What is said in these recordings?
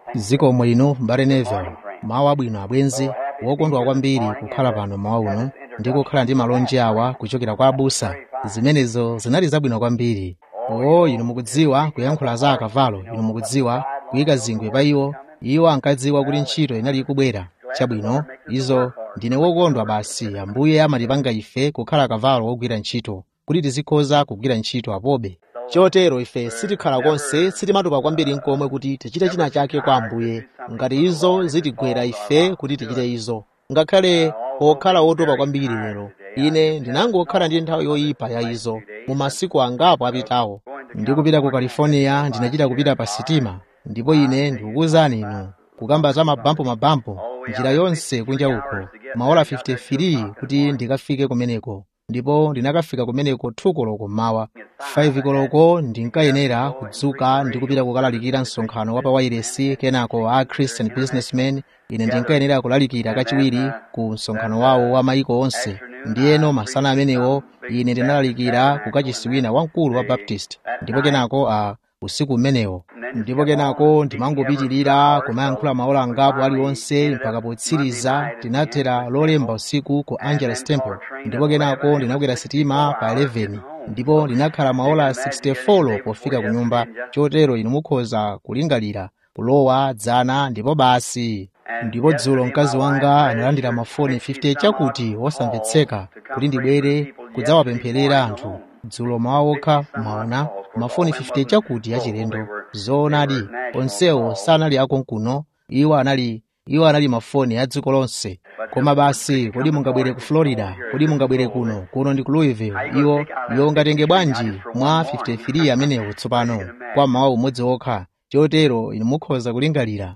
zikomo inu mbale Neville mawu abwino abwenzi wokondwa kwambiri kukhala pano mawa uno ndi kukhala ndi malonje awa kuchokera kwa abusa zimenezo zinali zabwino kwambiri oo inu mukudziwa kuyankhula za akavalo inu mukudziwa kuyika zingwe pa iwo iwo ankadziwa kuti ntchito inali ikubwera chabwino izo ndine wokondwa basi ambuye amatipanga ife kukhala akavalo ogwira ntchito kuti tizikhoza kugwira ntchito apobe chotero ife sitikhala konse sitimatopa kwambiri nkomwe kuti tichite china chake kwa ambuye ngati izo zitigwera ife kuti tichite izo ngakhale pokhala wotopa kwambiri lero ine ndinangokhala ndi nthawi yoyipa ya izo mu masiku angapo apitawo ndikupita ku california ndinachita kupita pa sitima ndipo ine ndikukuwuzani inu kukamba za mabampo mabampo njira yonse kunja uko maola 53 kuti ndikafike kumeneko ndipo ndinakafika kumeneko 2 koloko mmawa 5 koloko ndinkayenera kudzuka ndi kupita kukalalikira msonkhano wa pawairesi kenako a christian businessman ine ndinkayenera kulalikira kachiwiri ku msonkhano wawo wa maiko onse ndiyeno masana amenewo ine ndinalalikira ku kachisi wina wamkulu wa baptist ndipo kenako a usiku umenewo ndipo kenako ndimangopitirira kumayankhula maola angapo aliwonse mpaka potsiriza tinathera lolemba usiku ku angeles temple ndipo kenako ndinakwera sitima pa 11 ndipo ndinakhala maola 64 pofika ku nyumba chotero inu mukhoza kulingalira kulowa dzana ndipo basi ndipo dzulo mkazi wanga analandira mafoni 50 chakuti wosamvetseka kuti ndibwere kudzawapempherera anthu dzulo mawa okha mwaona mafoni 50 chakuti achilendo zoonadi onsewo sanali akonkuno iwo anali iwo anali mafoni a dziko lonse koma basi kodi mungabwere ku florida kodi mungabwere kuno kuno ndi ku louisville iwo iwo ungatenge bwanji mwa 53 amenewo tsopano kwa mawa umodzi okha chotero inu mukhoza kulingalira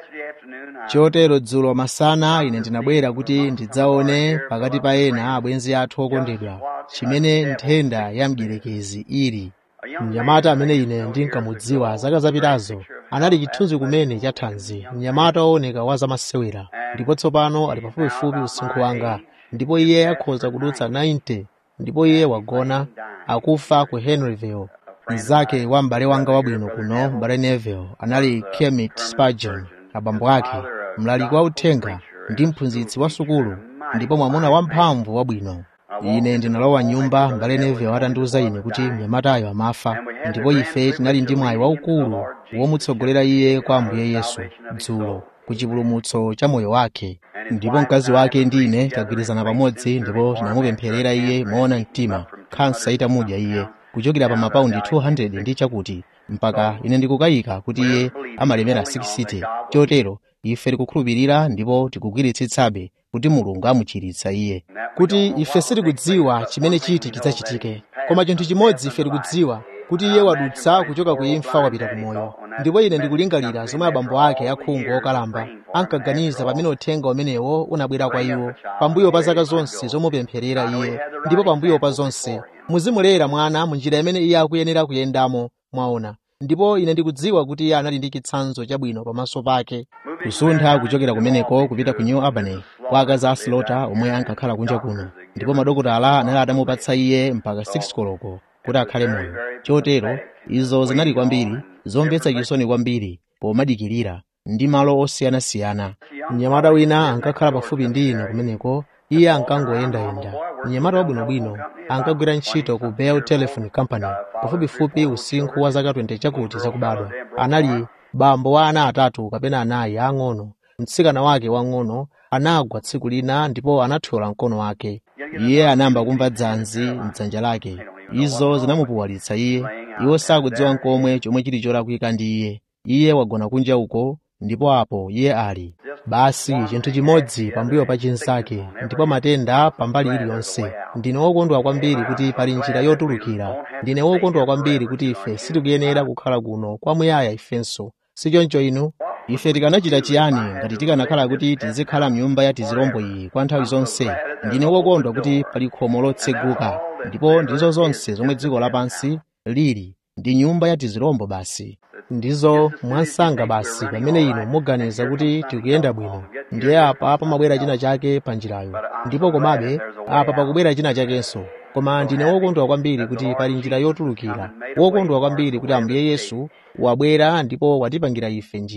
chotero dzulo masana ine ndinabwera kuti ndidzaone pakati pa ena abwenzi athu okondedwa chimene nthenda ya mdierekezi ili mnyamata amene ine ndinkamudziwa zaka zapitazo anali chithunzi kumene cha thanzi mnyamata wooneka wa zamasewera ndipo tsopano ali pafupifupi usinkhu wanga ndipo iye akhoza kudutsa 90 ndipo iye wagona akufa ku henryville mnzake wa m'bale wanga wabwino kuno m'bale neville anali kermit spurgeon abambo ake mlaliki wa uthenga ndi mphunzitsi wa sukulu ndipo mwamuna wamphamvu wabwino ine ndinalowa nyumba m'bale neville atandiwuza ine kuti mnyamatayo amafa ndipo ife tinali ndi mwayi waukulu womutsogolera iye kwa ambuye yesu dzulo ku chipulumutso cha moyo wake ndipo mkazi wake ndi ine tagwirizana pamodzi ndipo tinamupempherera iye moona mtima khansa itamudya iye kuchokera pa mapaundi 200 ndi chakuti mpaka ine ndikukayika kuti iye amalemera 60 chotero ife tikukhulupirira ndipo tikugwiritsitsabe kuti mulungu amuchiritsa iye kuti ife sitikudziwa chimene chiti chidzachitike koma chinthu chimodzi ife tikudziwa kuti iye wadutsa kuchoka ku imfa wapita ku moyo ndipo ine ndikulingalira zomwe abambo ake akhungu okalamba ankaganiza pamene uthenga umenewo unabwera kwa iwo pambuyo pa zaka zonse zomupempherera iye ndipo pambuyo pa zonse muzimulera mwana mu njira imene iye akuyenera kuyendamo mwaona ndipo ine ndikudziwa kuti iye anali ndi chitsanzo chabwino pamaso pake kusuntha kuchokera kumeneko kupita ku new albany kwa akazi a slota omwe ankakhala kunja kuno ndipo madokotala anali atamupatsa iye mpaka 6 koloko kuti akhale moyo chotero izo zinali kwambiri zomvetsa chisoni kwambiri pomadikirira ndi malo osiyanasiyana mnyamata wina ankakhala pafupi ndi ine kumeneko iye ankangoyendayenda mnyamata wabwinobwino ankagwira ntchito ku bell telephone company pafupifupi usinkhu wa zaka 20 chakuti zakubadwa anali bambo wa ana atatu kapena anayi ang'ono mtsikana wake wang'ono anagwa tsiku lina ndipo anathyola mkono wake iye anayamba kumva dzanzi mdzanja lake izo zinamupuwalitsa iye iwo sakudziwa nkomwe chomwe chili cholakwika ndi iye iye wagona kunja uko ndipo apo iye ali basi chinthu chimodzi pambuyo pa chinzake ndipo matenda pambali iliyonse ndine wokondwa kwambiri kuti pali njira yotulukira ndine wokondwa kwambiri kuti ife sitikuyenera kukhala kuno kwamuyaya ifenso sichoncho inu ife tikanachita chiyani ngati tikanakhala kuti tizikhala mnyumba ya tizirombo iyi kwa nthawi zonse ndine wokondwa kuti pali khomo lotseguka ndipo ndizo zonse zomwe dziko lapansi lili ndi nyumba ya tizirombo basi ndizo mwansanga basi pamene inu muganiza kuti tikuyenda bwino ndiye apa pamabwera china chake pa njirayo ndipo komabe apa pakubwera china chakenso koma ndine wokondwa kwambiri kuti pali njira yotulukira wokondwa kwambiri kuti ambuye yesu wabwera ndipo watipangira ife njira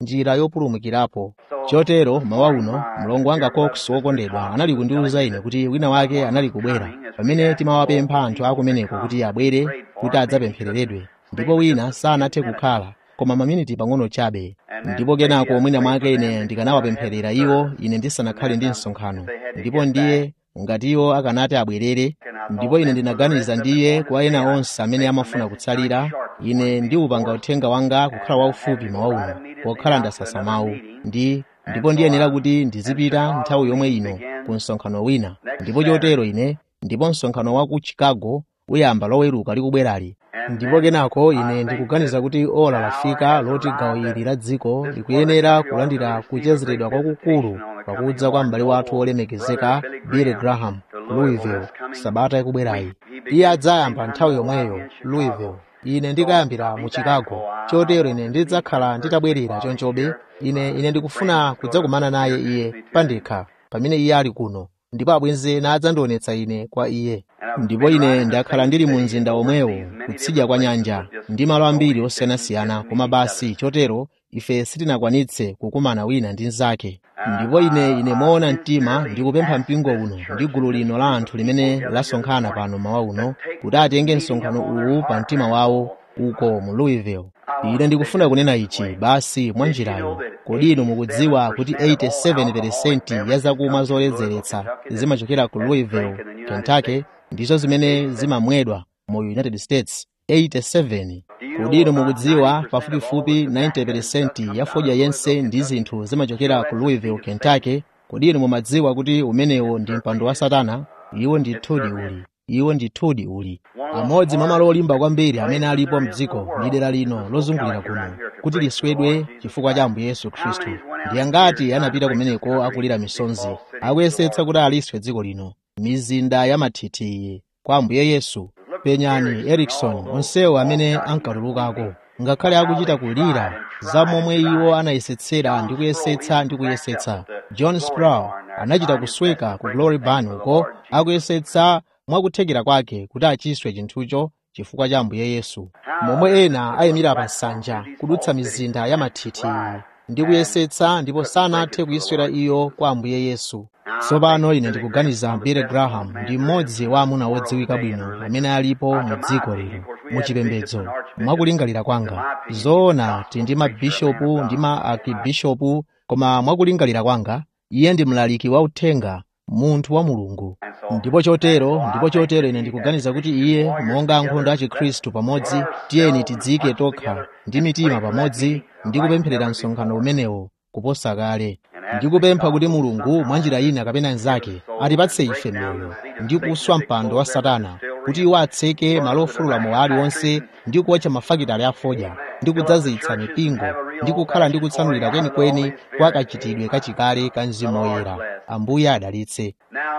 njira yopulumukirapo chotero mawa uno mlongo wanga cox wokondedwa anali kundiwuza ine kuti wina wake anali kubwera pamene timawapempha anthu akumeneko kuti abwere kuti adzapemphereredwe ndipo wina sanathe kukhala koma maminiti pang'ono chabe ndipo kenako mwina mwake ine ndikanawapempherera iwo ine ndisanakhale ndi msonkhano ndipo ndiye ngati iwo akanati abwerere ndipo ine ndinaganiza ndiye kwa ena onse amene amafuna kutsalira ine ndiwupanga uthenga wanga kukhala waufupi mawa uno pokhala ndasasa mawu ndi ndipo ndiyenera kuti ndizipita nthawi yomwe ino ku msonkhano wina ndipo chotero ine ndipo msonkhano wa ku chicago uyamba loweruka likubwerali ndipo kenako ine ndikuganiza kuti ola lafika loti gawo ili la dziko likuyenera kulandira kuchezeredwa kwakukulu pakudza kwa m'bale wathu wolemekezeka billy graham louisville sabata ikubwerayi iye adzayamba nthawi yomweyo louisville ine ndikayambira mu chicago chotero ine ndidzakhala nditabwerera chonchobe ine ine ndikufuna kudzakumana naye iye pandekha pamene iye ali kuno ndipo abwenzi nadzandionetsa ine kwa iye ndipo ine ndakhala ndili mu mzinda omwewo kutsidya kwa nyanja ndi malo ambiri osiyanasiyana koma basi chotero ife sitinakwanitse kukumana wina ndi mnzake ndipo ine ine moona mtima ndikupempha mpingo uno ndi gulu lino la anthu limene lasonkhana pano mawa uno kuti atenge msonkhano uwu pa mtima wawo uko mu louisville ine ndikufuna kunena ichi basi mwa njirayo kodi inu mukudziwa kuti 87% ya zakumwa zoledzeretsa zimachokera ku louisville kentucky ndizo zimene zimamwedwa mu united states 87 kodi inu mukudziwa pafupifupi 90% ya fodya yense ndi zinthu zimachokera ku louisville kentucky kodi inu mumadziwa kuti umenewo ndi mpando wa satana iwo ndithudi uli iwo ndithudi uli amodzi mwa malo olimba kwambiri amene alipo mdziko ndi dera lino lozungulira kuno kuti liswedwe chifukwa cha ambuye yesu khristu ndi angati anapita kumeneko akulira misonzi akuyesetsa kuti aliswe dziko lino mizinda ya mathithi kwa ambuye yesu penyani erikson onsewo amene ankatulukako ngakhale akuchita kulira za momwe iwo anayesetsera ndi kuyesetsa ndi kuyesetsa john sproul anachita kusweka ku glory barn uko akuyesetsa mwakuthekera kwake kuti achiswe chinthucho chifukwa cha ambuye yesu momwe ena ayimira pa nsanja kudutsa mizinda ya mathithi ndi kuyesetsa ndipo sanathe kuyiswera iyo kwa ambuye yesu tsopano ine ndikuganiza billy graham ndi mmodzi wa amuna odziwika bwino amene alipo mu dziko lino muchipembedzo mwakulingalira kwanga zoona ti ndi mabishopu ndi ma akibishopu koma mwakulingalira kwanga iye ndi mlaliki wa uthenga munthu wa mulungu ndipo chotero ndipo chotero ine ndikuganiza kuti iye monga ankhondo a chikhristu pamodzi tiyeni tidziyike tokha ndi mitima pamodzi ndi kupempherera msonkhano umenewo kuposa kale ndikupempha kuti mulungu mwa njira ina kapena nzake atipatse ife moyo ndi kuswa mpando wa satana kuti iwo atseke malo ofulula moyo aliwonse ndi kuwotcha mafakitale afodya ndi kudzazitsa mipingo ndi kukhala ndi kutsanulira kwenikweni kwa kachitidwe kachikale ka mzimu woyera ambuye adalitse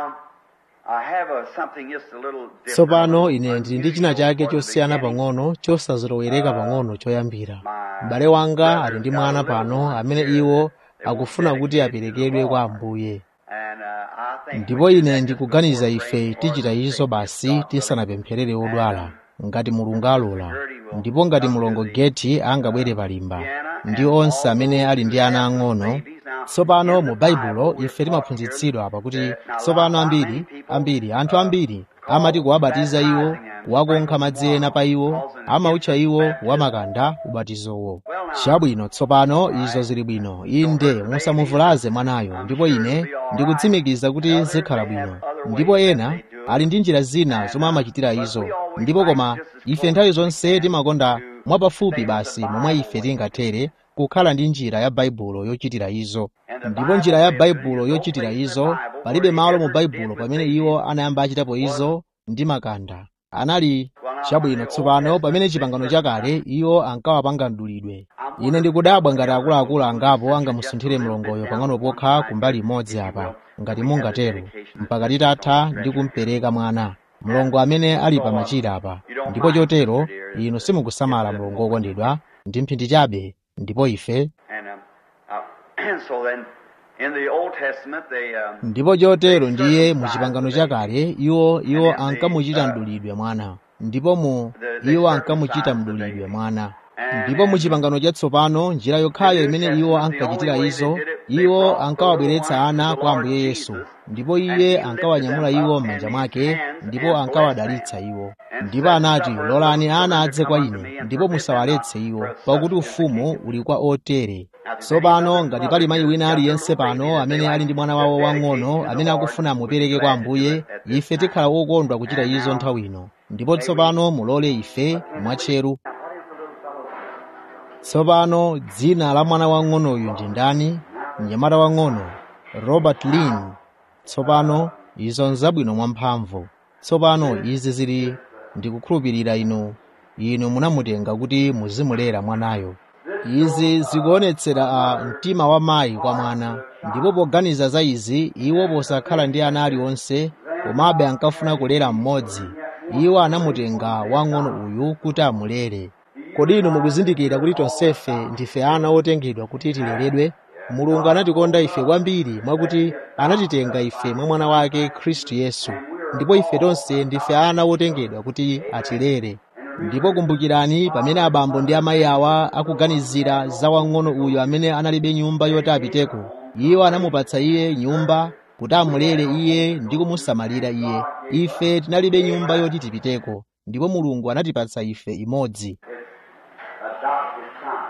tsopano ine ndili ndi china chake chosiyana pang'ono chosazilowereka pang'ono choyambira m'bale wanga ali ndi mwana pano amene iwo akufuna kuti aperekedwe kwa ambuye ndipo ine ndikuganiza ife tichita izo basi tisanapempherere odwala ngati mulungu alola ndipo ngati mlongo geti angabwere palimba ndi onse amene ali ndi ana ang'ono tsopano mu baibulo ife timaphunzitsidwa pakuti tsopano ambiri ambiri anthu ambiri amati kuwabatiza iwo kuwakonkha madzi ena pa iwo amautcha iwo wamakanda ubatizowo chabwino tsopano izo zili bwino inde musamuvulaze mwanayo ndipo ine ndikutsimikiza kuti zikhala bwino ndipo ena ali ndi njira zina zomwe amachitira izo ndipo koma ife nthawi zonse timakonda mwapafupi basi momwe ife tingathere kukhala ndi njira ya baibulo yochitira izo ndipo njira ya baibulo yochitira izo palibe malo mu baibulo pamene iwo anayamba achitapo izo ndi makanda anali chabwino tsopano pamene chipangano chakale iwo ankawapanga mdulidwe ine ndikudabwa ngati akuluakulu angapo angamusunthire mlongoyo pang'ono pokha kumbali imodzi apa ngati mungatero mpaka titatha ndi kumpereka mwana mlongo amene ali pa machira apa ndipo chotero inu simukusamala mlongo wokondedwa ndi mphindi chabe ndipo ife ndipo chotero ndiye mu chipangano chakale iwo iwo ankamuchita mdulidwe mwana ndipo mu iwo ankamuchita mdulidwe mwana ndipo mu chipangano chatsopano njira yokhayo imene iwo ankachitira izo iwo ankawabweretsa ana kwa ambuye yesu ndipo iye ankawanyamula iwo m'manja mwake ndipo ankawadalitsa iwo ndipo anati lolani ana adze kwa ine ndipo musawaletse iwo pakuti ufumu uli kwa otere tsopano ngati pali mayi wina aliyense pano amene ali ndi mwana wawo wang'ono amene akufuna amupereke kwa ambuye ife tikhala wokondwa kuchita izo nthawi ino ndipo tsopano mulole ife mwatcheru tsopano dzina la mwana wang'onoyu ndi ndani mnyamata wang'ono robert lin tsopano izo nzabwino mwamphamvu tsopano izi zili ndikukhulupirira inu inu munamutenga kuti muzimulera mwanayo izi zikuonetsera a mtima wa mayi kwa mwana ndipo poganiza za izi iwo posakhala ndi ana aliwonse komabe ankafuna kulera mmodzi iwo anamutenga wang'ono uyu kuti amulere kodi inu mukuzindikira kuti tonsefe ndife ana otengedwa kuti tileredwe mulungu anatikonda ife kwambiri mwakuti anatitenga ife mwa mwana wake khristu yesu ndipo ife tonse ndife ana otengedwa kuti atilere ndipo kumbukirani pamene abambo ndi amayi awa akuganizira za wang'ono uyu amene analibe nyumba yoti apiteko iwo anamupatsa iye nyumba kuti amulere iye ndi kumusamalira iye ife tinalibe nyumba yoti tipiteko ndipo mulungu anatipatsa ife imodzi adopted son.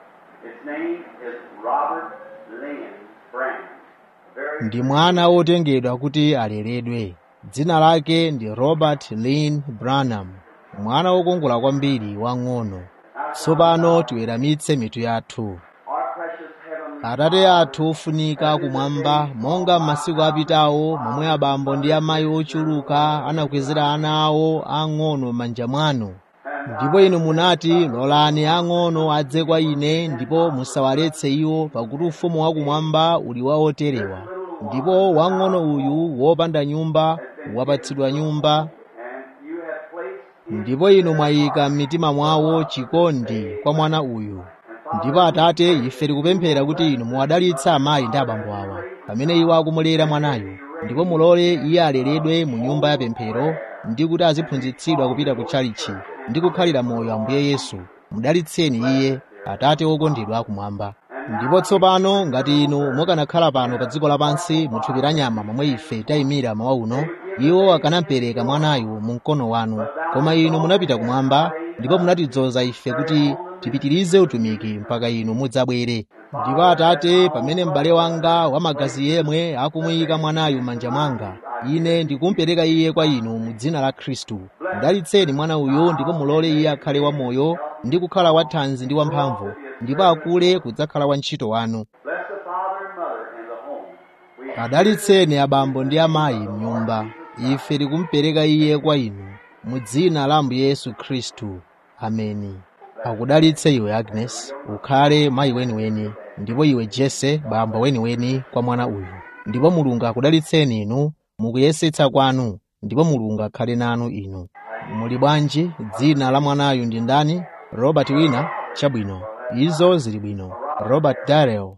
Its name is Robert Lynn Brown. Very ndi mwana wotengedwa kuti aleredwe dzina lake ndi robert lin branham mwana wokongola kwambiri wang'ono tsopano tiweramitse mitu yathu our precious heavenly atate athu ofunika kumwamba monga m'masiku apitawo momwe abambo ndi amayi ochuluka anakwezera ana awo ang'ono m'manja mwanu ndipo inu munati lolani ang'ono adze kwa ine ndipo musawaletse iwo pakuti ufumu wakumwamba uli wa oterewa ndipo wang'ono uyu wopanda nyumba wapatsidwa nyumba and you have placed ndipo inu mwayika m'mitima mwawo chikondi kwa mwana uyu ndipo atate ife tikupemphera kuti inu muwadalitse amayi ndi abambo awa pamene iwo akumulera mwanayu ndipo mulole iye aleredwe mu nyumba ya pemphero ndi kuti aziphunzitsidwa kupita ku tchalichi ndi kukhalira moyo ambuye yesu mudalitseni iye atate wokondedwa kumwamba ndipo tsopano ngati inu mukanakhala pano pa dziko lapansi muthupi la nyama momwe ife tayimira mawa uno iwo akanapereka mwanayu mu mkono wanu koma inu munapita kumwamba ndipo munatidzoza ife kuti tipitirize utumiki mpaka inu mudzabwere ndipo atate pamene m'bale wanga wamagazi yemwe akumuyika mwanayu m'manja mwanga ine ndikumupereka iye kwa inu mu dzina la khristu mudalitseni mwana uyu ndipo mulole iye akhale wamoyo ndi kukhala wathanzi ndi wamphamvu ndipo akule kudzakhala wantchito wanu bless the father and mother in the home. We adalitseni abambo ndi amayi mnyumba ife tikumupereka iye kwa inu mu dzina la ambuye yesu khristu ameni akudalitse iwe agnes ukhale mayi weniweni ndipo iwe jese bambo weniweni kwa mwana uyu ndipo mulungu akudalitseni inu mukuyesetsa kwanu ndipo mulungu akhale nanu inu muli bwanji dzina la mwanayu ndi ndani robert wina chabwino izo zili bwino robert darrell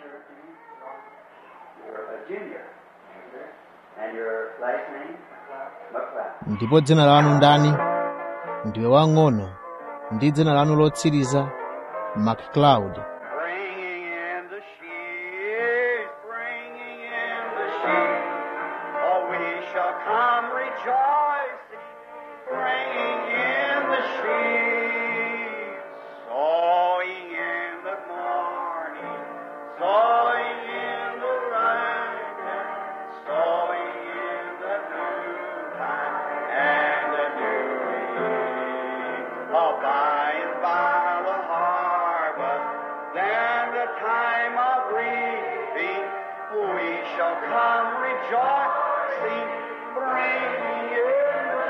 You're a junior. And your last name? McLeod. ndipo dzina lanu ndani ndiwe wang'ono ndi dzina lanu lotsiriza macleod Bringing in the sheep, bringing in the sheep. Oh, we shall come rejoicing, bringing in the sheep. Sowing in the morning, sowing in the rising, sowing in the noontime and the new evening. Oh, by and by the harvest, then the time of reaping, we shall come rejoicing, bringing in the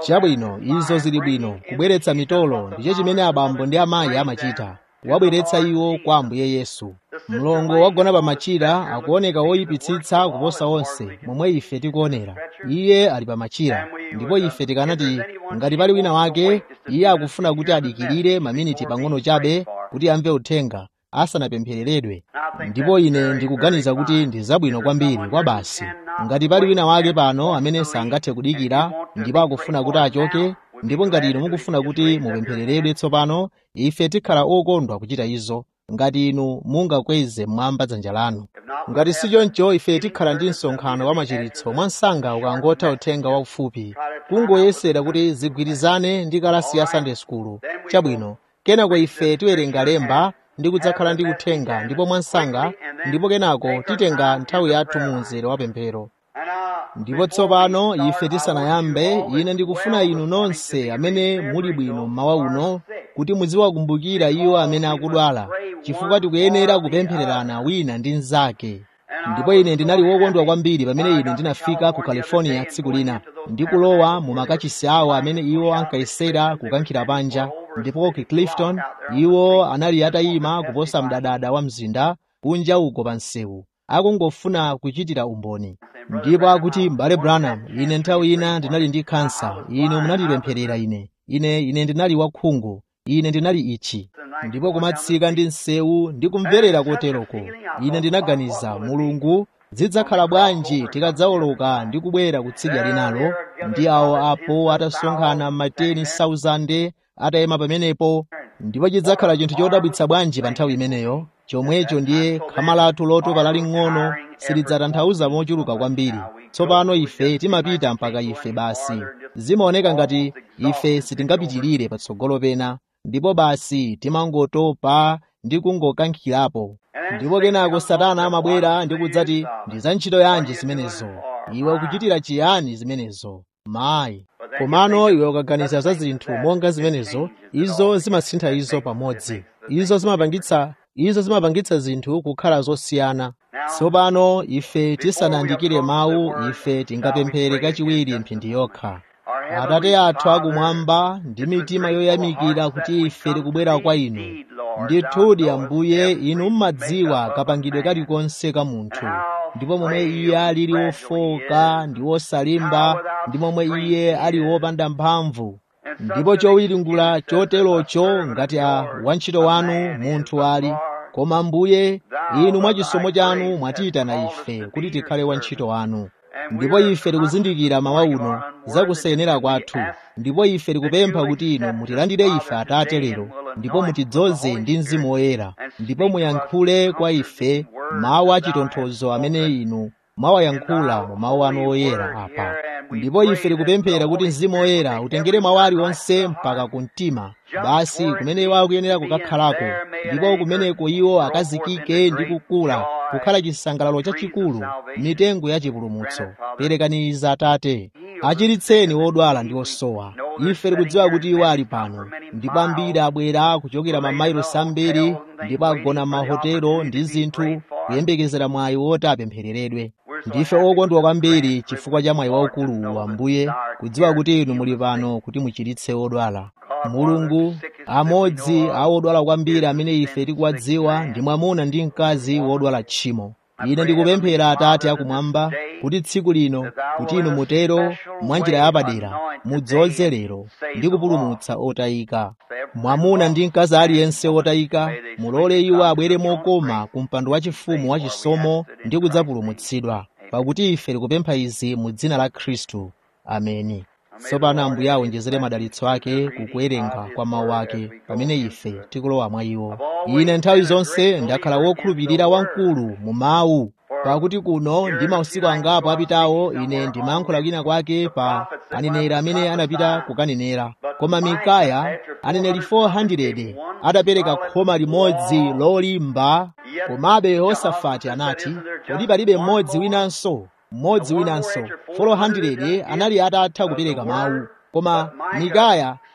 chabwino izo zili bwino kubweretsa mitolo ndicho chimene abambo ndi amayi amachita wabweretsa iwo kwa ambuye yesu mlongo wagona pa machira akuoneka woyipitsitsa kuposa onse momwe ife tikuonera iye ali pa machira ndipo ife tikanati ngati pali wina wake iye akufuna kuti adikirire maminiti pang'ono chabe kuti amve uthenga asanapemphereredwe ndipo ine ndikuganiza kuti ndi zabwino kwambiri kwa basi ngati pali wina wake pano amene sangathe kudikira ndipo akufuna kuti achoke ndipo ngati inu mukufuna kuti mupemphereredwe tsopano ife tikhala okondwa kuchita izo ngati inu mungakweze mmwamba dzanja lanu ngati si choncho ife tikhala ndi msonkhano wa machiritso mwansanga ukangotha uthenga waufupi kungoyesera kuti zigwirizane ndi kalasi ya sunday school chabwino kenako ife tiwerenga lemba ndi kudzakhala ndi uthenga ndipo mwansanga ndipo kenako titenga nthawi yathu mu mzere wa pemphero ndipo tsopano ife tisanayambe ine ndikufuna inu nonse amene muli bwino mmawa uno kuti muziwakumbukira iwo amene akudwala chifukwa tikuyenera kupemphererana wina ndi mnzake ndipo ine ndinali wokondwa kwambiri pamene ine ndinafika ku california tsiku lina ndikulowa mu makachisi awo amene iwo ankayesera kukankhira panja ndipo ku clifton iwo anali atayima kuposa mdadada wa mzinda kunja uko pa msewu akungofuna kuchitira umboni ndipo akuti m'bale branham ine nthawi ina ndinali ndi kansa inu munandipempherera ine ine ine ndinali wakhungu ine ndinali ichi ndipo kumatsika ndi msewu ndi kumverera koteroko ine ndinaganiza mulungu zidzakhala bwanji tikadzawoloka ndi kubwera kutsidya linalo ndi awo apo atasonkhana mateni 1000 atayima pamenepo ndipo chidzakhala chinthu chodabwitsa bwanji pa nthawi imeneyo chomwecho ndiye khama lathu lotopa laling'ono silidzatanthauza mochuluka kwambiri tsopano ife timapita mpaka ife basi zimaoneka ngati ife sitingapitirire patsogolo pena ndipo basi timangotopa ndi kungokankhirapo ndipo kenako satana amabwera ndi kudzati ndi za ntchito yanji zimenezo iwe ukuchitira chiyani zimenezo mayi komano iwe ukaganiza za zinthu monga zimenezo izo zimasintha izo pamodzi izo zimapangitsa izo zimapangitsa zinthu kukhala zosiyana tsopano ife tisanayandikire mawu ife tingapemphere kachiwiri mphindi yokha atate athu akumwamba ndi mitima yoyamikira kuti ife tikubwera kwa inu ndithudi ambuye inu mmadziwa kapangidwe kalikonse ka munthu ndipo momwe iye alili wofoka ndi wosalimba ndi momwe iye ali wopanda mphamvu ndipo chowiringula choterocho ngati a wantchito wanu munthu ali koma ambuye inu mwachisomo chanu mwatiyitana ife kuti tikhale wantchito wanu ndipo ife tikuzindikira mawa uno zakusayenera kwathu ndipo ife tikupempha kuti inu mutilandire ife atate lero ndipo mutidzoze ndi mzimu woyera ndipo muyankhule kwa ife mawu achitonthozo amene inu mwawayankhula mu mawu anu oyera apa ndipo ife tikupemphera kuti mzimu woyera utengere mawu aliwonse mpaka ku mtima basi kumene iwo akuyenera kukakhalako ndipo kumeneko iwo akazikike ndi kukula kukhala chisangalalo chachikulu mitengo ya chipulumutso perekaniza atate achiritseni wodwala ndi osowa ife tikudziwa kuti iwo ali pano ndipo ambiri abwera kuchokera mamayilosi ambiri ndipo agona m'mahotelo ndi zinthu kuyembekezera mwayi woti apemphereredwe ndife okondwa kwambiri chifukwa cha mwayi waukulu ambuye kudziwa kuti inu muli pano kuti muchiritse odwala mulungu amodzi a odwala kwambiri amene ife tikuwadziwa ndi mwamuna ndi mkazi wodwala tchimo ine ndikupemphera atate akumwamba kuti tsiku lino kuti inu mutero mwa njira yapadera mudzoze lero ndi kupulumutsa otayika mwamuna ndi mkazi aliyense otayika mulole iwo abwere mokoma ku mpando wachifumu wachisomo ndi kudzapulumutsidwa pakuti ife tikupempha izi mu dzina la khristu ameni tsopano ambuye awonjezere madalitso ake kukuwerenga kwa mawu ake pamene ife tikulowa mwa iwo ine nthawi zonse ndakhala wokhulupirira wamkulu mu mawu pakuti kuno ndi mausiku angapo apitawo ine ndimayankhula kwina kwake pa aneneri amene anapita kukanenera koma mikaya aneneri 400 adapereka khoma limodzi lolimba komabe yehosafati anati kodi palibe mmodzi winanso mmodzi winanso 400 anali atatha kupereka mawu koma mikaya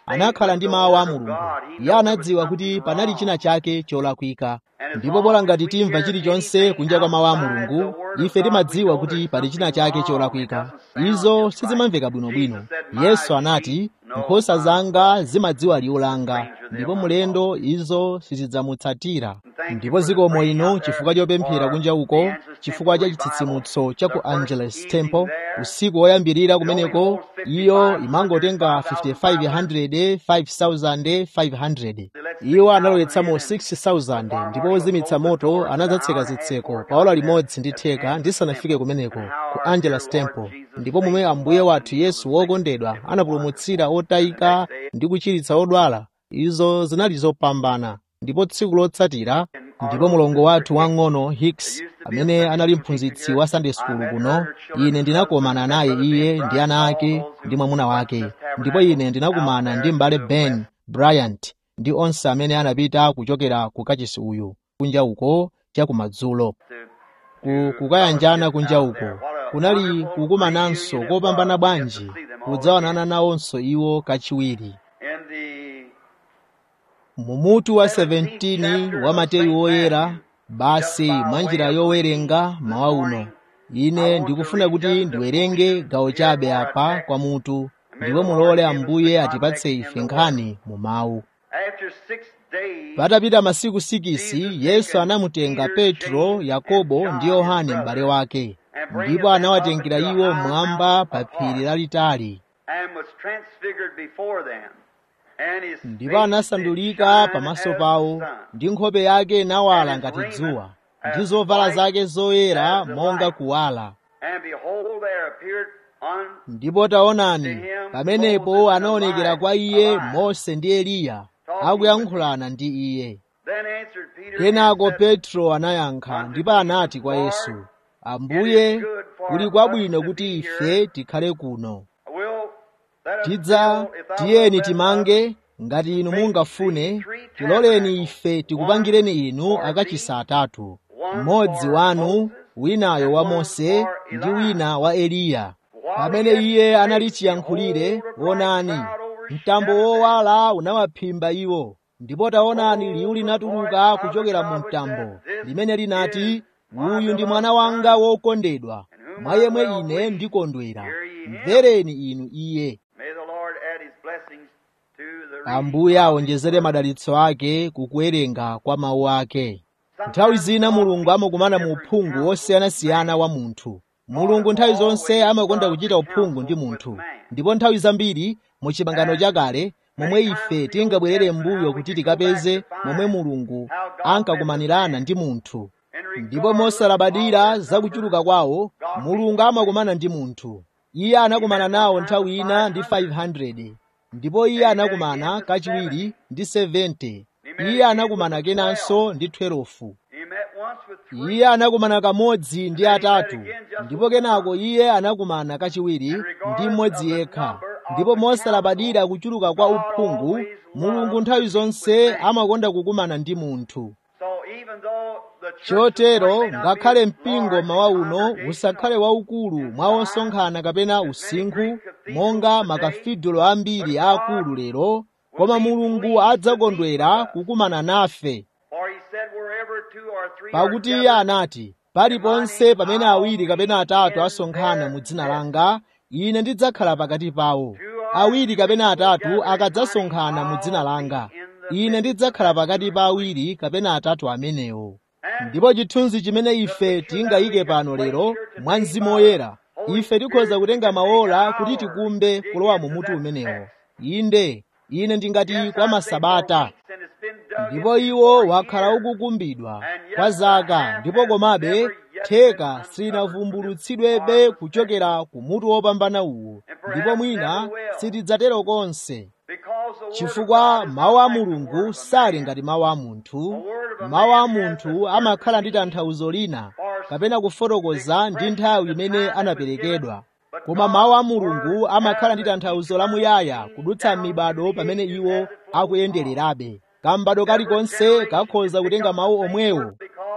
anakhala ndi mawu a mulungu iye anadziwa kuti panali china chake cholakwika ndipo bola ngati timva chilichonse kunja kwa mawu a mulungu ife timadziwa kuti pali china chake cholakwika izo sizimamveka bwinobwino yesu anati nkhosa zanga zimadziwa liwu langa ndipo mulendo izo sizidzamutsatira ndipo zikomo ino chifukwa chopemphera kunja uko chifukwa cha chitsitsimutso cha ku angeles temple usiku woyambirira kumeneko iyo imangotenga 5500 5500 iwo analowetsamo 6000 ndipo ozimitsa moto anadzatseka zitseko paola limodzi ndi theka ndisanafike kumeneko ku angeles temple ndipo momwe ambuye wathu yesu wokondedwa anapulumutsira otayika ndi kuchiritsa odwala izo zinali zopambana ndipo tsiku lotsatira ndipo mulongo wathu wang'ono hicks amene anali mphunzitsi wa sunday school kuno ine ndinakomana naye iye ndi ana ake ndi mwamuna wake ndipo ine ndinakumana ndi m'bale ben bryant ndi onse amene anapita kuchokera ku kachisi uyu kunja uko chakumadzulo ku kukayanjana kunja uko kunali kukumananso kopambana bwanji kudzaonana nawonso iwo kachiwiri mumutu wa 17 wa mateyu woyera basi mwa njira yowerenga mawa uno ine ndikufuna kuti ndiwerenge gawo chabe apa kwa mutu ndipo mulole ambuye atipatse ife nkhani mu mawu patapita masiku sikisi yesu anamutenga petro yakobo ndi yohane m'bale wake ndipo anawatengera iwo mmwamba pa phiri lalitali ndipo anasandulika pamaso pawo ndi nkhope yake inawala ngati dzuwa ndi zovala zake zoyera monga kuwala ndipo taonani pamenepo anaonekera kwa iye mose ndi eliya akuyankhulana ndi iye kenako petro anayankha ndipo anati kwa yesu ambuye kuli kwabwino kuti ife tikhale kuno tidza tiyeni timange ngati inu mungafune tiloleni ife tikupangireni inu akachisa atatu mmodzi wanu winayo wa mose ndi wina wa eliya pamene iye anali chiyankhulire wonani mtambo wowala unawaphimba iwo ndipo taonani liwu linatuluka kuchokera mu mtambo limene linati uyu ndi mwana wanga wokondedwa mwa yemwe ine ndikondwera mvereni inu iye ambuye awonjezere madalitso ake kukuwerenga kwa mawu ake nthawi zina mulungu amakumana mu uphungu wosiyanasiyana wa munthu mulungu nthawi zonse amakonda kuchita uphungu ndi munthu ndipo nthawi zambiri mu chipangano chakale momwe ife tingabwerere m'mbuyo kuti tikapeze momwe mulungu ankakumanirana ndi munthu ndipo mosalabadira zakuchuluka kwawo mulungu amakumana ndi munthu iye anakumana nawo nthawi ina ndi 500 ndipo iye anakumana kachiwiri ndi 70 iye anakumana kenanso ndi 12 iye anakumana kamodzi ndi atatu ndipo kenako iye anakumana kachiwiri ndi mmodzi yekha ndipo mosalabadira kuchuluka kwa uphungu mulungu nthawi zonse amakonda kukumana ndi munthu chotero ngakhale mpingo mawa uno usakhale waukulu mwa osonkhana kapena usinkhu monga makafidulo ambiri aakulu lero koma mulungu adzakondwera kukumana nafe pakuti iye anati paliponse pamene awiri kapena atatu asonkhana mu dzina langa ine ndidzakhala pakati pawo awiri kapena atatu akadzasonkhana mu dzina langa ine ndidzakhala pakati pa awiri kapena atatu amenewo ndipo chithunzi chimene ife tingayike pano lero mwa mzimu woyera ife tikhoza kutenga maola kuti tikumbe kulowa mu mutu umenewo inde ine ndingati kwa masabata ndipo iwo wakhala ukukumbidwa kwa zaka ndipo komabe theka silinavumbulutsidwebe kuchokera ku mutu wopambana uwu ndipo mwina sitidzatero konse chifukwa mawu a mulungu sali ngati mawu a munthu mawu a munthu amakhala ndi tanthauzo lina kapena kufotokoza ndi nthawi imene anaperekedwa koma mawu a mulungu amakhala ndi tanthauzo lamuyaya kudutsa m'mibado pamene iwo akuyendererabe kambado kalikonse kakhoza kutenga mawu omwewo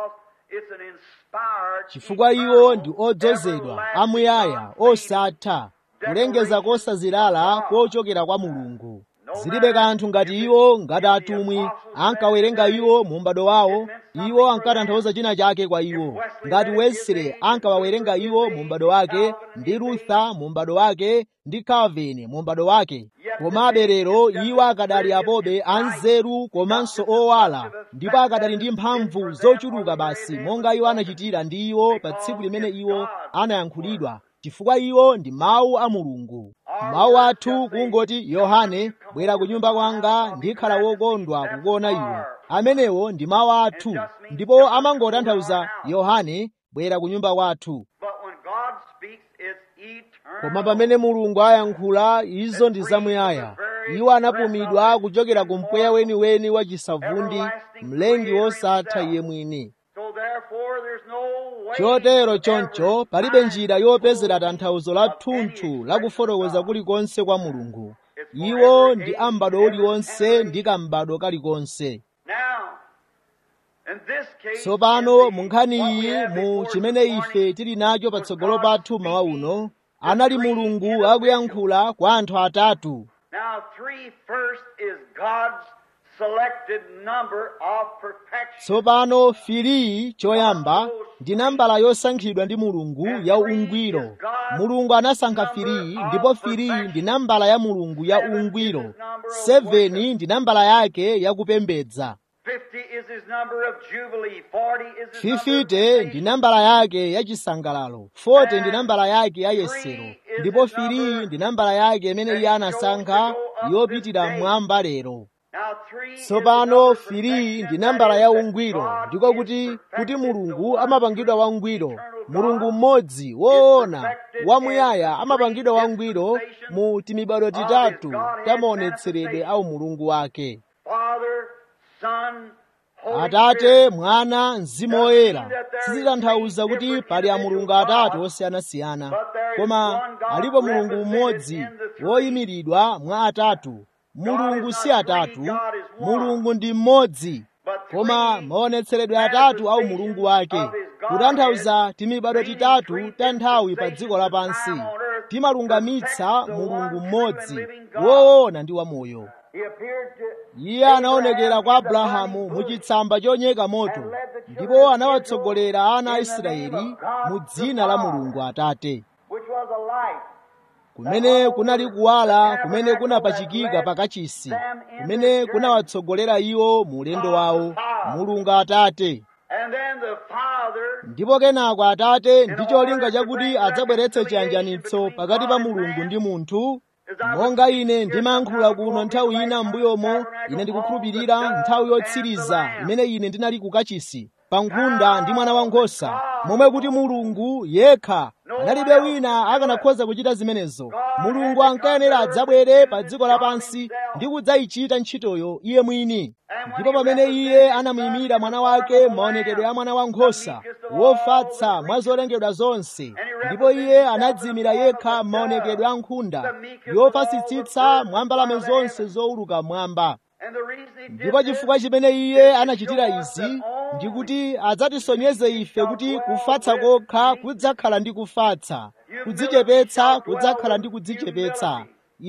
chifukwa iwo ndi odzozedwa amuyaya osatha kulengeza kosazilala kochokera kwa mulungu zilibe kanthu ngati iwo ngati atumwi ankawerenga iwo mu m'bado wawo iwo ankatanthauza china chake kwa iwo ngati wesley ankawawerenga iwo mu m'bado wake ndi luther mu m'bado wake ndi calvin mu m'bado wake komabe lero iwo akadali apobe anzeru komanso owala ndipo akadali ndi mphamvu zochuluka basi monga iwo anachitira ndi iwo pa tsiku limene iwo anayankhulidwa chifukwa iwo ndi mawu a mulungu mawu athu kungoti yohane bwera ku nyumba kwanga ndikhala wokondwa kukuona iwe amenewo ndi mawu athu ndipo amangotanthauza yohane bwera ku nyumba kwathu But when God speaks, it's eternal. koma pamene mulungu ayankhula izo ndi zamuyaya iwo anapumidwa kuchokera ku mpweya weniweni wa chisavundi mlengi wosatha iye mwini So therefore, there's no way chotero choncho palibe njira yopezera tanthauzo la thunthu la kufotokoza kulikonse kwa mulungu iwo ndi ambado uliwonse ndi kambado kalikonse Now, in this case, tsopano in the- mu nkhani what we iyi have mu before chimene this ife morning tili nacho was patsogolo God pathu mawa speaking uno to anali three mulungu individuals. akuyankhula kwa anthu atatu Now, three first is God's selected number of perfection. tsopano filiyi choyamba ndi nambala yosankhidwa ndi mulungu ya ungwiro mulungu anasankha filiyi ndipo filiyi ndi nambala ya mulungu ya ungwiro 7 ndi nambala yake ya kupembedza 50 is his number of jubilee. 40 is his number of 50 ndi salvation. nambala yake ya chisangalalo 40 ndi nambala yake ya yesero ndipo filiyi ndi nambala yake imene iye anasankha yopitira mmwamba lero Now, three is the tsopano number of filiyi perfection, ndi nambala that ya is that ungwiro God ndiko is kuti kuti perfected, mulungu the one amapangidwa true wangwiro eternal God mulungu mmodzi woona perfected wamuyaya in amapangidwa three wangwiro dispensations mu timibado of his titatu Godhead tamaonetseredwe manifestation. au mulungu wake Father, Son, Holy atate Spirit. mwana mzimu woyera sizitanthauza kuti pali amulungu atatu osiyanasiyana koma alipo mulungu mmodzi woyimiridwa mwa atatu mulungu si atatu mulungu ndi mmodzi koma maonetseredwe atatu au mulungu wake kutanthauza timibado titatu ta nthawi pa dziko lapansi timalungamitsa mulungu mmodzi woona ndi wamoyo He appeared to iye anaonekera kwa abrahamu mu chitsamba choyaka moto ndipo anawatsogolera ana a israeli mu dzina la mulungu atate which was a light. kumene kunali kuwala kumene kunapachikika pakachisi kumene kunawatsogolera iwo mu ulendo wawo mulungu atate And then the Father ndipo kenako atate ndi cholinga chakuti adzabweretse chiyanjanitso pakati pa mulungu ndi munthu monga ine ndimayankhula kuno nthawi ina m'mbuyomo ine ndikukhulupirira nthawi yotsiriza imene ine ndinali ku kachisi pa nkhunda ndi mwana wankhosa momwe kuti mulungu yekha analibe wina akanakhoza kuchita zimenezo mulungu ankayenera adzabwere pa dziko lapansi ndi kudzayichita ntchitoyo iye mwini ndipo pamene iye anamuyimira mwana wake maonekedwe a mwana wankhosa wofatsa mwa zolengedwa zonse ndipo iye anadziyimira yekha maonekedwe a nkhunda yofatsitsitsa mwa mbalame zonse zowuluka mwamba and the reason he did ndipo chifukwa chimene iye anachitira izi ndi kuti adzatisonyeze ife kuti kufatsa kokha kudzakhala ndi kufatsa kudzichepetsa kudzakhala ndi kudzichepetsa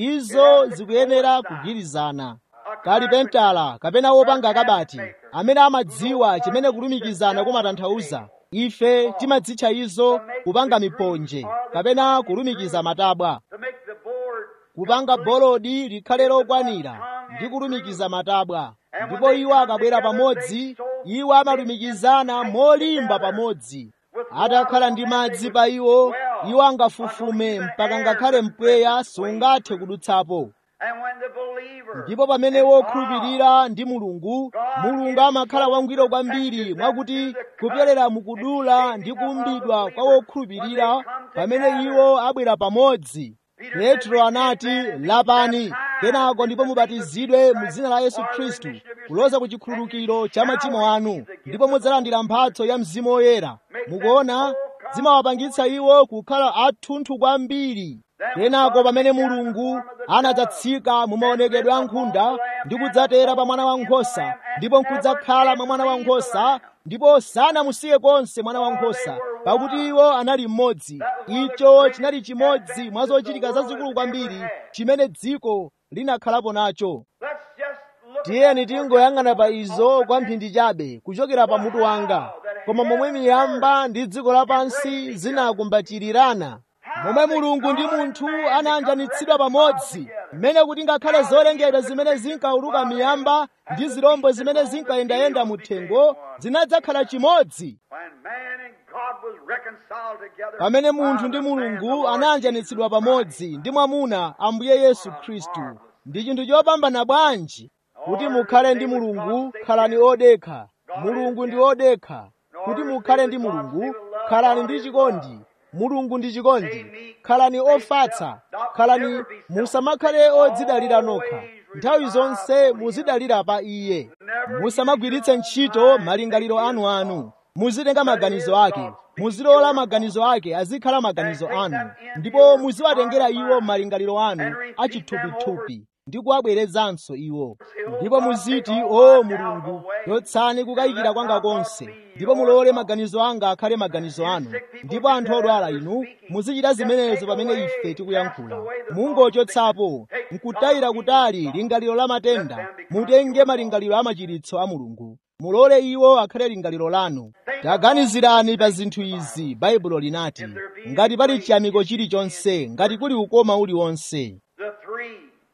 izo zikuyenera kugwirizana kalipentala kapena wopanga kabati amene amadziwa chimene kulumikizana kumatanthauza ife timadzitcha izo kupanga miponje kapena kulumikiza matabwa to make the board kupanga bolodi likhale lokwanira ndi kulumikiza matabwa ndipo iwo akabwera pamodzi iwo amalumikizana molimba pamodzi atakhala ndi madzi pa iwo iwo angafufume mpaka ngakhale mpweya sungathe kudutsapo and when the believer ndipo pamene wokhulupirira ndi mulungu mulungu amakhala wangwiro kwambiri mwakuti kupyolera mukudula ndi kuumbidwa kwa wokhulupirira pamene iwo abwera pamodzi petro anati lapani kenako ndipo mubatizidwe mu dzina la yesu khristu kuloza ku chikhululukiro cha machimo anu ndipo mudzalandira mphatso ya mzimu woyera mukuona zimawapangitsa iwo kukhala athunthu kwambiri kenako pamene mulungu anadzatsika mu maonekedwe a nkhunda ndi kudzatera pa mwana wankhosa ndipo nkudzakhala mwa mwana wankhosa ndipo sanamusiye konse mwana wankhosa pakuti iwo anali mmodzi icho chinali chimodzi mwa zochitika zazikulu kwambiri chimene dziko linakhalapo nacho Let's just look tiyeni tingoyang'ana pa izo kwa mphindi chabe kuchokera pa mutu wanga koma momwe miyamba ndi dziko lapansi zinakumbatirirana momwe mulungu ndi munthu anayanjanitsidwa pamodzi mmene kuti ngakhale zolengedwa zimene zinkauluka miyamba ndi zirombo zimene zinkayendayenda mu thengo zinadzakhala chimodzi when man and God was reconciled together. pamene munthu ndi mulungu anayanjanitsidwa pamodzi ndi mwamuna ambuye yesu khristu ndi chinthu chopambana bwanji kuti mukhale ndi mulungu khalani odekha mulungu ndi odekha kuti mukhale ndi mulungu khalani ndi chikondi mulungu ndi chikondi khalani ofatsa khalani musamakhale odzidalira nokha nthawi zonse muzidalira pa iye musamagwiritse ntchito malingaliro anu anu muzitenga maganizo ake muzilola maganizo ake azikhala maganizo anu ndipo muziwatengera iwo malingaliro anu achithupithupi ndi kuwabwerezanso iwo ndipo muziti o mulungu yotsani kukayikira kwanga konse ndipo mulole maganizo anga akhale maganizo anu ndipo anthu odwala inu muzichita zimenezo pamene ife tikuyankhula mungochotsapo nkutayira kutali lingaliro la matenda mutenge malingaliro a machiritso a mulungu mulole iwo akhale lingaliro lanu taganizirani pa zinthu izi baibulo linati ngati pali chiyamiko chilichonse ngati kuli ukoma uliwonse The three.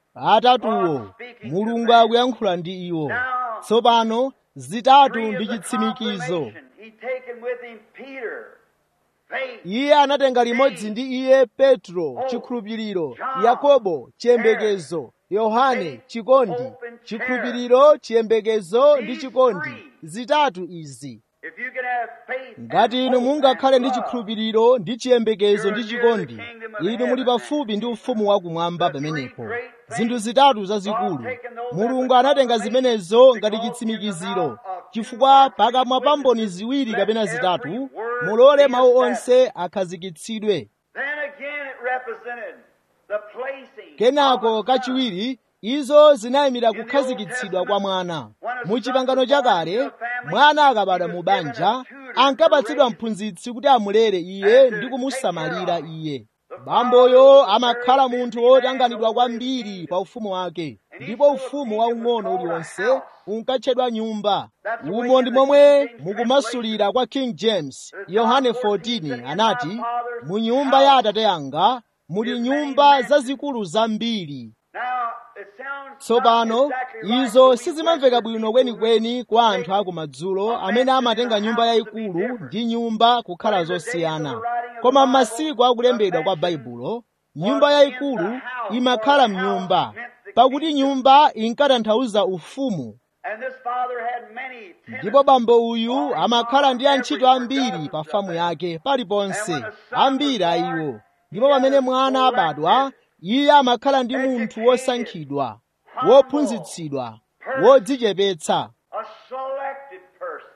atatuwo mulungu akuyankhula ndi iwo tsopano zitatu Three ndi is a chitsimikizo confirmation. He taken with him Peter, faith, iye anatenga limodzi ndi iye petro chikhulupiriro yakobo chiyembekezo yohane chikondi chikhulupiriro chiyembekezo ndi chikondi zitatu izi If you can have faith and ngati inu hope mungakhale and ndi love, chikhulupiriro ndi chiyembekezo ndi chikondi inu muli pafupi ndi ufumu wakumwamba pamenepo zinthu zitatu zazikulu mulungu anatenga zimenezo ngati chitsimikiziro chifukwa pakamwa pa mboni ziwiri kapena zitatu mulole mawu onse akhazikitsidwe Then again it represented the placing kenako of the Son. kachiwiri izo zinayimira kukhazikitsidwa kwa mwana mu chipangano chakale mwana akabadwa mu banja ankapatsidwa mphunzitsi kuti amulere iye ndi kumusamalira iye bamboyo amakhala munthu wotanganidwa kwambiri pa ufumu wake ndipo ufumu waung'ono uliwonse unkatchedwa nyumba umo ndi momwe mukumasulira kwa king james yohane 14 anati mu nyumba ya atate anga muli nyumba zazikulu zambiri Now, it sounds tsopano not exactly right izo to we sizimamveka Western bwino people kwenikweni kwa anthu akumadzulo amene amatenga nyumba yayikulu ndi nyumba kukhala zosiyana koma m'masiku akulembedwa kwa baibulo nyumba yayikulu imakhala mnyumba pakuti nyumba inkatanthauza ufumu And this father had many ndipo bambo uyu amakhala ndi antchito ambiri pa famu yake paliponse ambiri a iwo ndipo pamene mwana abadwa iye amakhala ndi munthu wosankhidwa wophunzitsidwa wodzichepetsa a selected person.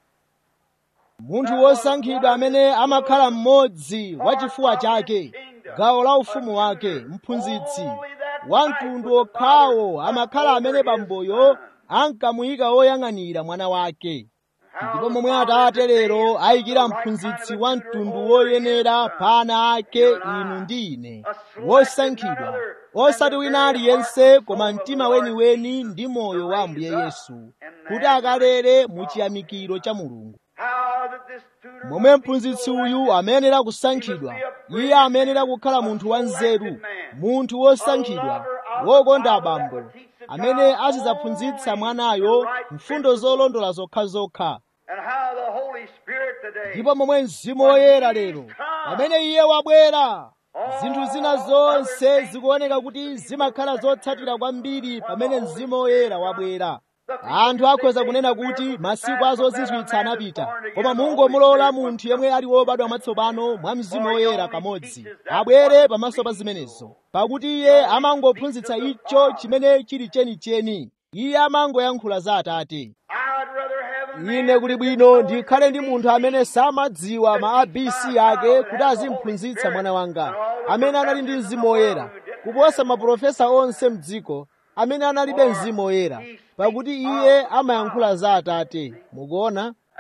munthu wosankhidwa amene amakhala mmodzi wa chifuwa chake gawo la ufumu wake mphunzitsi wa mtundu okhawo amakhala amene bamboyo ankamuyika woyang'anira mwana wake ndipo momwe atate lero ayikira mphunzitsi wa mtundu woyenera pa ana ake inu ndi ine wosankhidwa osati wina aliyense koma mtima weniweni ndi moyo wa ambuye yesu kuti akalere mu chiyamikiro cha mulungu How that this tutor momwe mphunzitsi uyu amayenera kusankhidwa iye amayenera kukhala munthu wanzeru munthu wosankhidwa wokonda abambo amene azidzaphunzitsa mwanayo mfundo zolondola zokhazokha and how the Holy Spirit today ndipo momwe mzimu woyera lero pamene iye wabwera zinthu zina zonse zikuoneka kuti zimakhala zotsatira kwambiri pamene mzimu woyera wabwera anthu akhoza kunena kuti masiku azozizwitsa anapita koma mungomulola munthu yemwe ali wobadwa mwatsopano mwa mzimu woyera kamodzi abwere pamaso pa zimenezo pakuti iye amangophunzitsa icho chimene chili chenicheni iye amangoyankhula za atate I'd rather have a man ine kuli bwino ndikhale ndi munthu amene samadziwa ma abc ake kuti azimphunzitsa mwana wanga amene anali ndi mzimu woyera kuposa maprofesa onse mdziko amene analibe mzimu woyera pakuti iye amayankhula za atate mukuona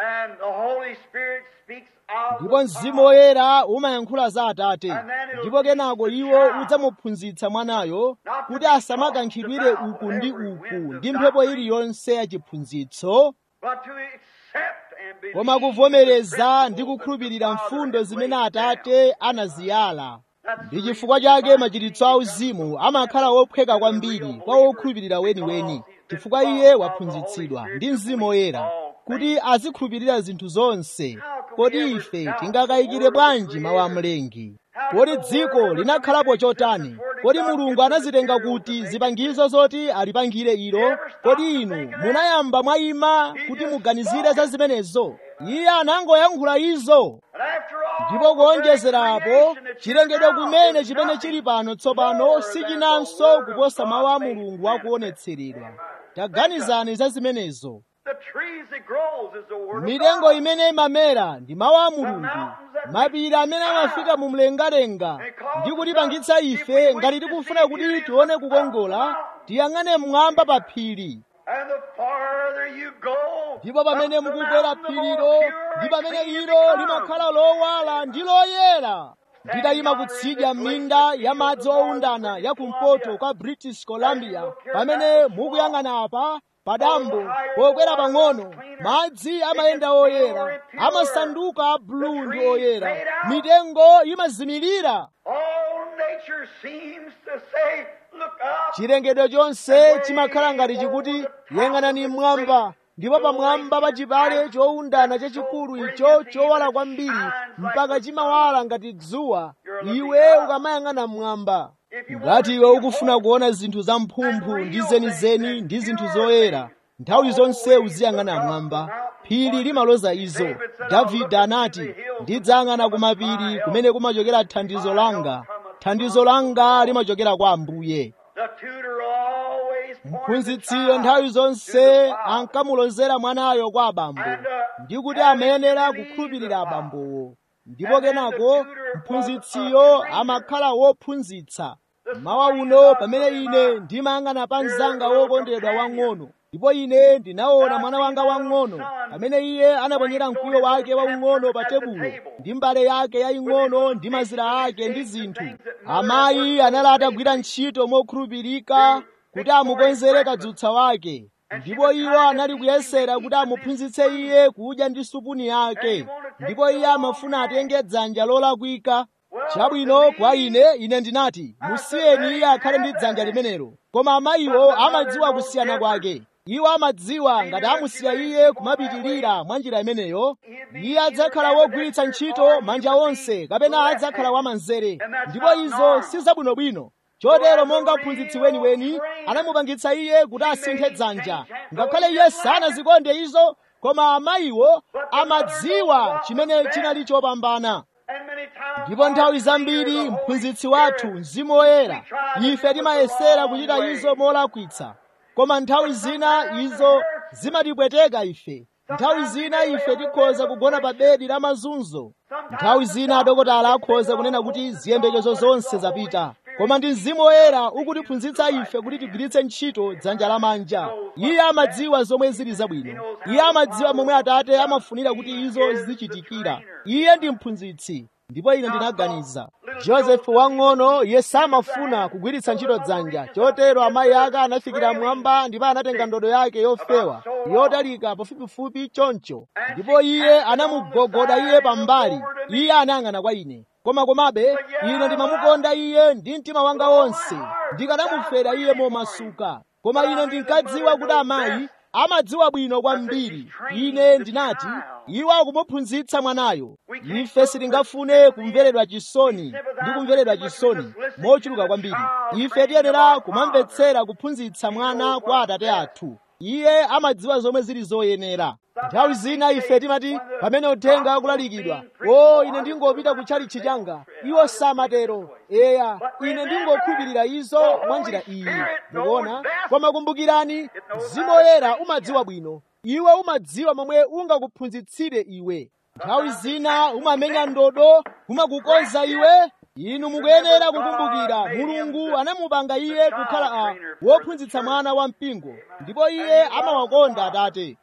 And the Holy Spirit speaks of ndipo the mzimu Father. woyera umayankhula za atate ndipo kenako iwo udzamuphunzitsa mwanayo kuti asamakankhidwire uku ndi uku ndi mphepo iliyonse ya chiphunzitso But to accept and believe koma kuvomereza ndi kukhulupirira mfundo zimene atate anaziyala ndi chifukwa chake machiritso auzimu amakhala wophweka kwambiri kwa wokhulupirira weniweni chifukwa iye waphunzitsidwa ndi mzimu woyera kuti azikhulupirira zinthu zonse kodi ife tingakayikire bwanji mawu a mlengi kodi dziko linakhalapo chotani kodi mulungu anazitenga kuti zipangizo zoti alipangire ilo kodi inu munayamba mwayima kuti muganizire za zimenezo iye anangoyankhula izo And after all, ndipo kuonjezerapo chilengedwe kumene chimene chili pano tsopano sichinanso kuposa mawu a mulungu akuonetseredwa taganizani za zimenezo the trees that grows is the word of mitengo God. imene imamera ndi mawu a mulungu mapiri amene amafika mu mlengalenga ndi kutipangitsa ife ngati tikufuna kuti tione kukongola tiyang'ane mmwamba pa phiri And the farther you go, ndipo pamene up the mukukwera mountain, the phirilo more ndi pure pamene and clean it ilo becomes. limakhala lowala ndi loyera nditayima kutsidya m'minda ya madzi owundana ya kumpoto kwa british columbia pamene mukuyang'ana apa padambo pokwera pang'ono madzi amayenda oyera amasanduka a bulu ndi oyera mitengo imazimirira All nature seems to say, look up. chilengedwe chonse chimakhala ngati chikuti yang'anani mmwamba ndipo pamwamba pa chipale chowundana chachikulu icho chowala kwambiri mpaka chimawala ngati dzuwa iwe ukamayang'ana mmwamba ngati iwe ukufuna kuona zinthu zamphumphu ndi zenizeni ndi zinthu zoyera nthawi zonse uziyang'ana mmwamba phiri limaloza izo davide anati ndidzayang'ana ku mapiri kumene kumachokera thandizo langa thandizo langa limachokera kwa ambuye The tutor always points the mphunzitsiyo child nthawi to zonse the Father. ankamulozera mwanayo kwa abambo ndi kuti amayenera kukhulupirira abambowo ndipo kenako mphunzitsiyo amakhala wophunzitsa mawa uno pamene ine ndimayang'ana pa mzanga wokondedwa wang'ono ndipo ine ndinaona mwana wanga wang'ono pamene iye anaponyera mkwiyo wake waung'ono pa tebulo ndi mbale yake yaying'ono ndi mazira ake ndi zinthu amayi anali atagwira ntchito mokhulupirika kuti amukonzere kadzutsa wake ndipo iwo anali kuyesera kuti amuphunzitse iye kudya ndi supuni yake ndipo iye amafuna atenge dzanja lolakwika chabwino kwa ine ine ndinati musiyeni iye akhale ndi dzanja limenelo koma amayiwo amadziwa kusiyana kwake iwo amadziwa ngati amusiya iye kumapitirira mwa njira imeneyo iye adzakhala wogwiritsa ntchito manja onse kapena adzakhala wamanzere ndipo izo si zabwinobwino chotero monga mphunzitsi weniweni anamupangitsa iye kuti asinthe dzanja ngakhale iye sanazikonde izo koma amayiwo amadziwa chimene chinali chopambana And many times ndipo nthawi zambiri mphunzitsi wathu mzimu woyera ife timayesera kuchita izo molakwitsa koma nthawi zina izo zimatipweteka ife nthawi zina ife tikhoza kugona pa bedi la mazunzo nthawi zina adokotala akhoza kunena kuti ziyembekezo zonse zapita koma ndi mzimu woyera ukutiphunzitsa ife kuti tigwiritse ntchito dzanja lamanja iye amadziwa zomwe zili zabwino iye amadziwa momwe atate amafunira kuti izo zichitikira iye ndi mphunzitsi ndipo ine ndinaganiza josefu wang'ono iye samafuna kugwiritsa ntchito dzanja chotero amayi ake anafikira mwamba ndipo anatenga ndodo yake yofewa yotalika pafupifupi choncho ndipo iye anamugogoda iye pambali iye anayang'ana kwa ine koma komabe ine ndimamukonda iye ndi mtima wanga wonse ndikanamufera iye momasuka koma ine ndinkadziwa kuti amayi amadziwa bwino kwambiri ine ndinati iwo akumuphunzitsa mwanayo ife sitingafune kumveredwa chisoni ndi kumveredwa chisoni mochuluka kwambiri ife tiyenera kumamvetsera kuphunzitsa mwana kwa atate athu iye amadziwa zomwe zili zoyenera nthawi zina ife timati pamene uthenga akulalikidwa o ine ndingopita kutchalichi changa iwo samatero eya ine ndingokhulupirira izo mwa njira iyi mukuona koma kumbukirani mzimu woyera umadziwa bwino iwe umadziwa momwe ungakuphunzitsire iwe nthawi zina umamenya ndodo umakukonza iwe inu mukuyenera kukumbukira mulungu anamupanga iye kukhala a wophunzitsa mwana wa mpingo ndipo iye amawakonda atate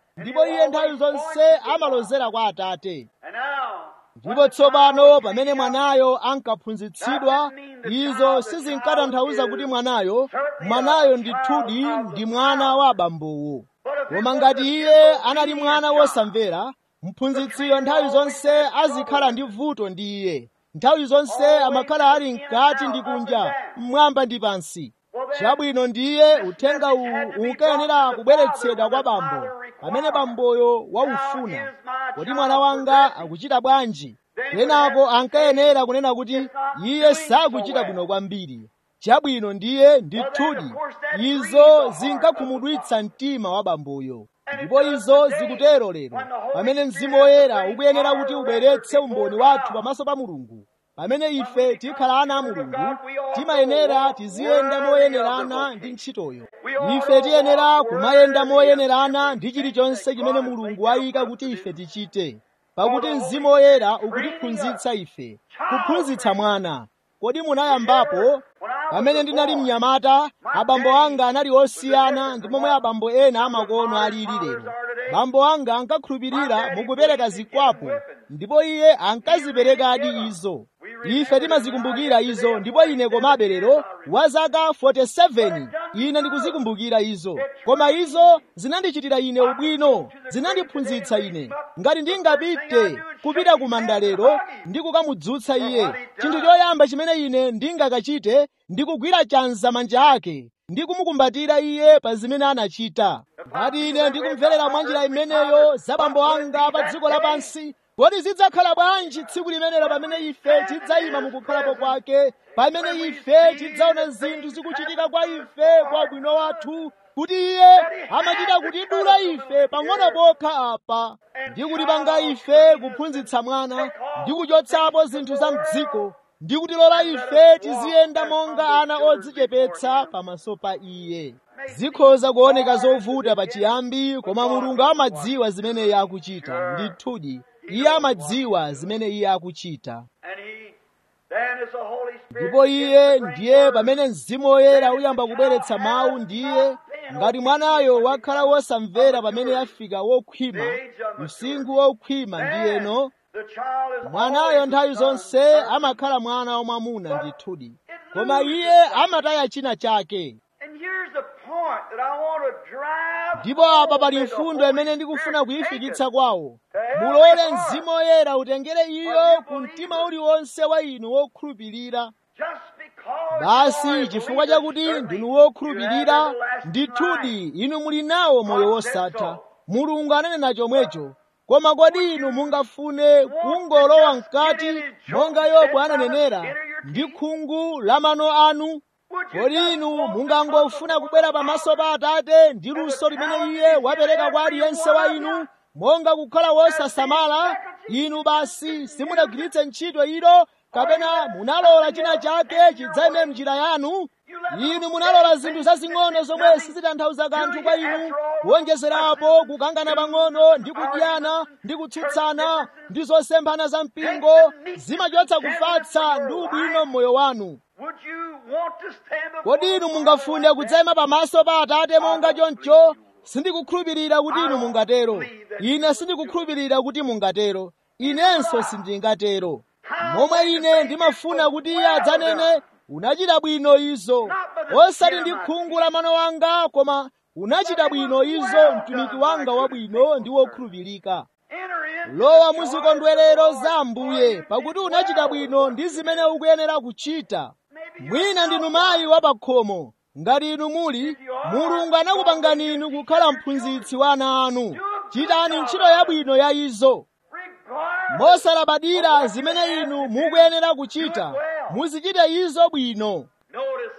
ndipo iye nthawi zonse amalozera kwa atate And now, ndipo tsopano pamene mwanayo ankaphunzitsidwa izo sizinkatanthauza kuti mwanayo mwanayo ndithudi ndi mwana wa abambowo koma ngati iye anali mwana wosamvera mphunzitsiyo nthawi zonse azikhala ndi vuto ndi iye nthawi zonse amakhala ali mkati ndi kunja mmwamba ndi pansi chabwino ndiye uthenga uwu unkayenera kubweretsedwa kwa bambo pamene bamboyo waufuna kodi mwana wanga akuchita bwanji kenako ankayenera kunena kuti iye sakuchita bwino kwambiri chabwino ndiye ndithudi izo zinkakhumudwitsa mtima wa bamboyo ndipo izo zikutero lero pamene mzimu woyera ukuyenera kuti ubweretse umboni wathu pamaso pa mulungu pamene ife tikhala ana a mulungu timayenera tiziyenda moyenerana ndi ntchitoyo ife tiyenera kumayenda moyenerana ndi chilichonse chimene mulungu wayika kuti ife tichite pakuti mzimu woyera ukutiphunzitsa ife kuphunzitsa mwana kodi munayambapo pamene ndinali mnyamata abambo anga anali osiyana ndi momwe abambo ena amakono alili lero bambo anga ankakhulupirira mukupereka zikwapu ndipo iye ankaziperekadi izo ife timazikumbukira izo ndipo ine komabe lero wa zaka 47 ine ndikuzikumbukira izo koma izo zinandichitira ine ubwino zinandiphunzitsa ine ngati ndingapite kupita ku manda lero ndi kukamudzutsa iye chinthu choyamba chimene ine ndingakachite ndikugwira chanza manja ake ndi kumukumbatira iye pa zimene anachita ngati ine ndikumverera mwanjira imeneyo za bambo anga pa dziko lapansi kodi zidzakhala bwanji tsiku limenelo pamene ife tidzayima mukukhalapo kwake pamene ife tidzaona zinthu zikuchitika kwa ife kwa bwino wathu kuti iye amachita kutidula ife pang'ono pokha apa ndi kutipanga ife kuphunzitsa mwana ndi kuchotsapo zinthu za mdziko ndi kutilola ife tiziyenda monga ana odzichepetsa pamaso pa iye zikhoza kuoneka zovuta pachiyambi koma mulungu amadziwa zimene iye akuchita ndithudi iye amadziwa zimene iye akuchita and he, then is the Holy Spirit. ndipo iye ndiye pamene mzimu woyera uyamba kubweretsa mawu ndiye ngati mwanayo wakhala wosamvera pamene yafika wokhwima msinkhu wokhwima ndiyeno The child is mwanayo always nthawi the son. zonse amakhala mwana wamwamuna ndithudi koma iye amataya china chake And here's the point that I want to drive ndipo apa home pali that the mfundo Holy imene ndikufuna Spirit kuyifikitsa taketh. kwawo mulole mzimu woyera utengere iyo ku mtima uliwonse wa inu wokhulupirira Just because basi you are a chifukwa believer, chakuti certainly ndinu you have wokhulupirira everlasting ndithudi life. inu muli nawo moyo wosatha mulungu ananena chomwecho koma kodi inu mungafune kungolowa mkati monga yobu ananenera ndi khungu la mano anu Would you kodi just inu want to mungangofuna come kubwera before pamaso pa atate ndi luso limene iye wapereka kwa aliyense wa inu monga kukhala wosasamala inu basi simunagwiritse ntchito ilo kapena munalola china chake chidzayime mnjira yanu inu munalola zinthu zazing'ono zomwe sizitanthauza kanthu kwa inu kuwonjezerapo kukangana pang'ono ndi kudyana ndi kutsutsana ndi zosemphana za mpingo zimachotsa kufatsa ndi ubwino m'moyo wanu Would you want to stand before kodi inu the mungafune Father kudzayima pamaso pa atate monga choncho sindikukhulupirira kuti inu mungatero ine sindikukhulupirira kuti mungatero inenso sindingatero momwe ine ndimafuna kuti iye adzanene unachita bwino izo osati ndi khungu la mano wanga koma unachita bwino izo mtumiki wanga wabwino ndi wokhulupirika Enter in lowa muzikondwerero za ambuye pakuti unachita bwino ndi zimene ukuyenera kuchita mwina ndinu mayi wa pakhomo ngati inu muli mulungu anakupangani inu kukhala mphunzitsi wa ana anu chitani ntchito yabwino ya izo regard mosalabadira zimene inu mukuyenera kuchita muzichite izo bwino Notice,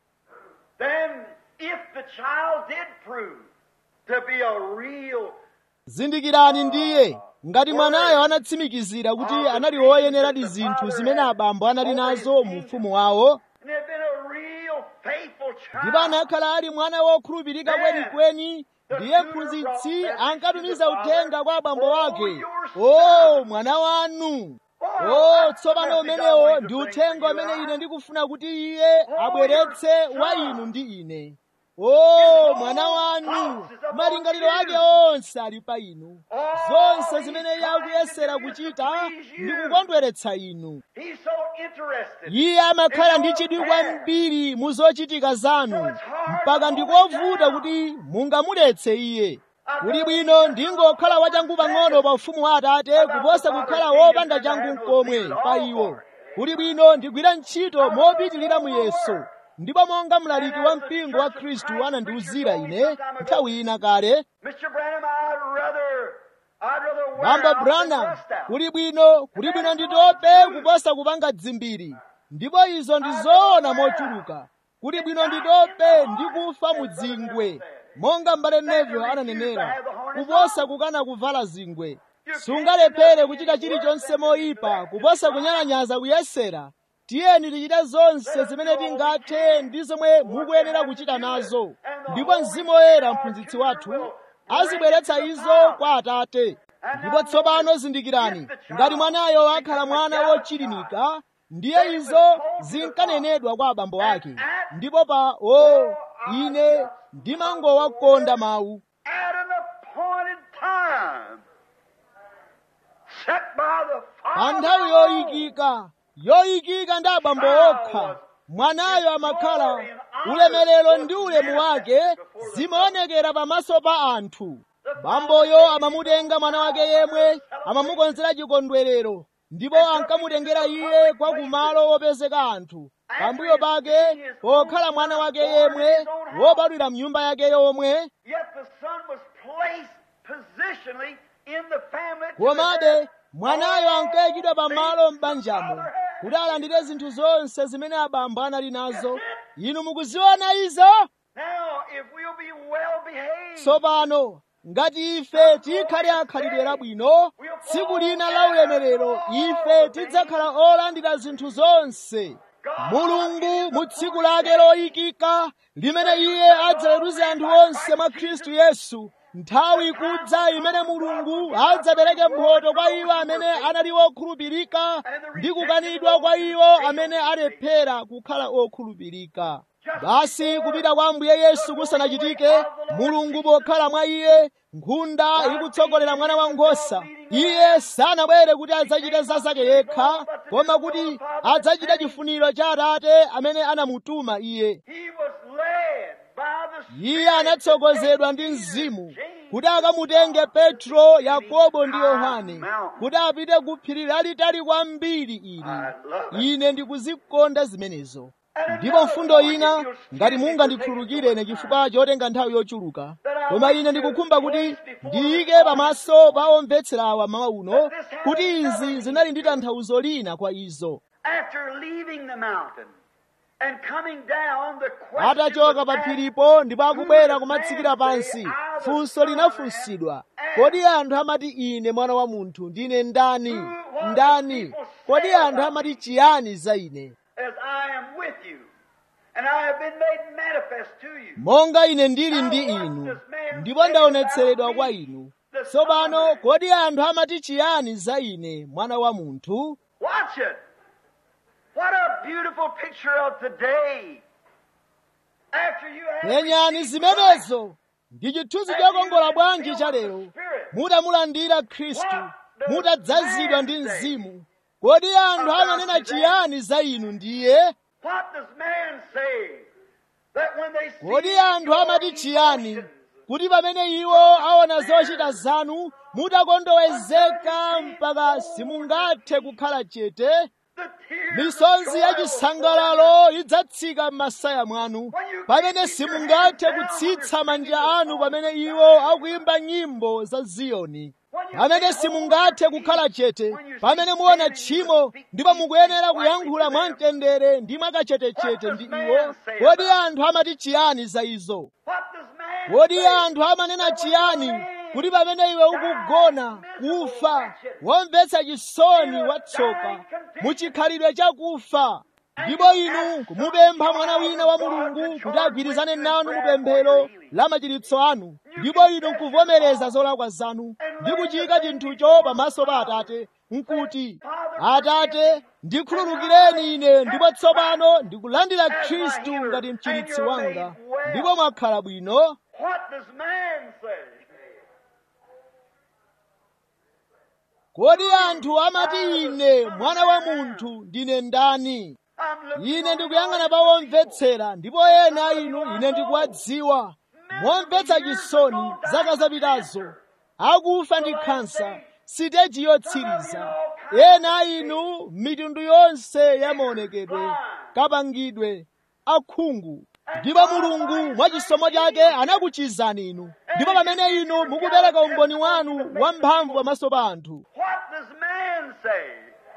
then, if the child did prove to be a real zindikirani ndiye ngati mwanayo anatsimikizira kuti anali woyeneradi zinthu zimene abambo anali nazo mu ufumu wawo and had been a real faithful ndipo child, anakhala ali mwana wokhulupirika kwenikweni ndiye mphunzitsi ankatumiza uthenga kwa abambo wake o mwana wanu o tsopano umenewo ndi uthenga umene ine ndikufuna kuti iye abweretse wa inu ndi ine o mwana wanu malingaliro ake onse ali pa inu zonse zimene iye akuyesera kuchita ndi kukondweretsa inu He's so interested. iye amakhala ndi chidwi kwambiri mu zochitika zanu mpaka ndikovuta kuti mungamuletse iye kuli bwino ndingokhala wachangu pang'ono pa ufumu wa atate kuposa kukhala wopanda changu n'komwe pa iwo kuli bwino ndigwira ntchito mopitilira muyeso ndipo monga mlaliki wa mpingo wa khristu anandiwuzira ine nthawi ina kale Mr. Branham, I'd rather, I'd rather wear bamba out than branham rust out. kuli bwino kuli bwino nditope kuposa kupanga dzimbiri ndipo izo ndi zoona mochuluka kuli bwino nditope ndi kufa mu dzingwe monga mbale neville ananenera kuposa kukana kuvala zingwe sungalephere kuchita chilichonse moyipa kuposa kunyalanyaza kuyesera tiyeni tichite zonse zimene tingathe ndi zomwe mukuyenera kuchita nazo ndipo mzimu woyera mphunzitsi wathu azibweretsa izo kwa atate ndipo tsopano zindikirani ngati mwanayo akhala mwana wochilimika ndiye izo zinkanenedwa kwa abambo ake ndipo pa o ine ndimangowakonda mawu At an appointed time, set by the pa Father. nthawi yoyikika yoyikika ndi abambo okha mwanayo amakhala ulemerero ndi ulemu wake zimaonekera pamaso pa anthu bamboyo amamutenga mwana wake yemwe amamukonzera chikondwerero ndipo ankamutengera iye kwa kumalo wopezeka anthu pambuyo pake pokhala mwana wake yemwe wobadwira mnyumba yake yomwe Yet the son was placed positionally in the family. to komabe inherit mwanayo all ankayikidwa pamalo things m'banjamo the father had. kuti alandire zinthu zonse zimene abambo anali nazo inu mukuziona izo Now, if we'll be well behaved, tsopano ngati ife tikhale akhalidwe labwino tsiku lina la ulemerero ife tidzakhala olandira zinthu zonse mulungu mu tsiku lake loyikika limene iye adzaweruze anthu onse mwa khristu yesu nthawi ikudza imene mulungu adzapereke mphotho kwa iwo amene anali okhulupirika ndi kukanidwa kwa iwo amene alephera kukhala okhulupirika basi kupita kwa ambuye yesu kusanachitike mulungu pokhala mwa iye nkhunda ikutsogolera mwana wankhosa iye sanabwere kuti adzachite za zake yekha koma kuti adzachite chifuniro cha atate amene anamutuma iye he was led by the iye Spirit anatsogozedwa ndi mzimu kuti akamutenge petro yakobo ndi yohane kuti apite ku phiri lalitali kwambiri ili ine ndikuzikonda zimenezo ndipo mfundo ina ngati mungandikhululukire ine chifukwa chotenga nthawi yochuluka koma ine ndikukhumba kuti ndiyike pamaso pa omvetsera awa mawa uno kuti izi zinali ndi tanthauzo lina kwa izo After leaving the mountain and coming down, the question atachoka was pa asked, phiripo ndipo akubwera kumatsikira pansi funso linafunsidwa kodi anthu amati ine mwana wa munthu ndine ndani ndani kodi anthu amati chiyani za ine as I am with you, and I have been made manifest to you. monga ine ndili ndi inu ndipo ndaonetseredwa kwa inu tsopano kodi anthu amati chiyani za ine mwana wa munthu Watch it. What a beautiful picture of today. After you have penyani received zimenezo ndi chithunzi chokongola bwanji cha lero mutamulandira khristu mutadzazidwa ndi mzimu kodi anthu amanena chiyani za inu ndiye What does man say? That when they see kodi anthu amati your chiyani emotions, kuti pamene iwo aona zochita zanu mutakondowezeka mpaka simungathe kukhala chete the tears misonzi of ya joy will chisangalalo idzatsika m'masaya mwanu pamene simungathe kutsitsa manja anu pamene iwo akuyimba nyimbo za ziyoni pamene simungathe kukhala chete pamene muona tchimo ndipo mukuyenera kuyankhula mwamtendere ndi mwakachetechete ndi iwo kodi anthu amati chiyani za izo What does man kodi say? anthu amanena chiyani kuti pamene iwe ukugona kufa womvetsa chisoni watsoka muchikhalidwe chakufa ndipo inu kumupempha mwana wina wa mulungu kuti agwirizane nanu mupemphero la machiritso anu ndipo inu nkuvomereza zolakwa zanu ndi kuchika chinthucho pamaso pa atate nkuti atate ndikhululukireni ine ndipo tsopano ndikulandira khristu ngati mchiritsi wanga well. ndipo mwakhala bwino What does man say? kodi anthu amati ine mwana wa munthu ndine ndani I'm looking ine on ndikuyang'ana all pa omvetsera ndipo ena inu ine ndikuwadziwa momvetsa chisoni zaka zapitazo akufa ndi khansa siteji yotsiriza ena inu mitundu yonse ya maonekedwe kapangidwe akhungu ndipo mulungu mwa chisomo chake anakuchizani inu ndipo pamene inu mukupereka umboni wanu wamphamvu pamaso pa anthu What does man say?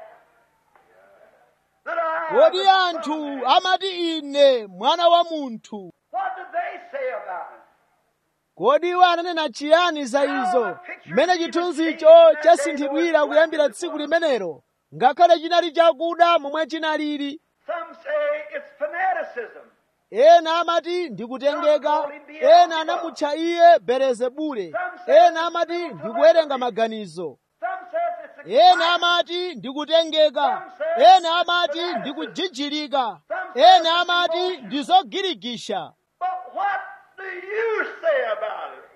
That I kodi am the anthu Son of Man. amati ine mwana wa munthu What do they say about it? kodi iwo ananena chiyani za izo mmene chithunzi icho chasinthidwira kuyambira tsiku limenelo ngakhale chinali chakuda momwe chinalili Some say it's fanaticism. ena amati ndikutengeka ena anamutcha iye belezebule ena amati ndikuwerenga maganizo Some says it's ena excitement. amati ndikutengereka ena amati ndikujijilika ena amati ndizogirigisha But what do you say about it?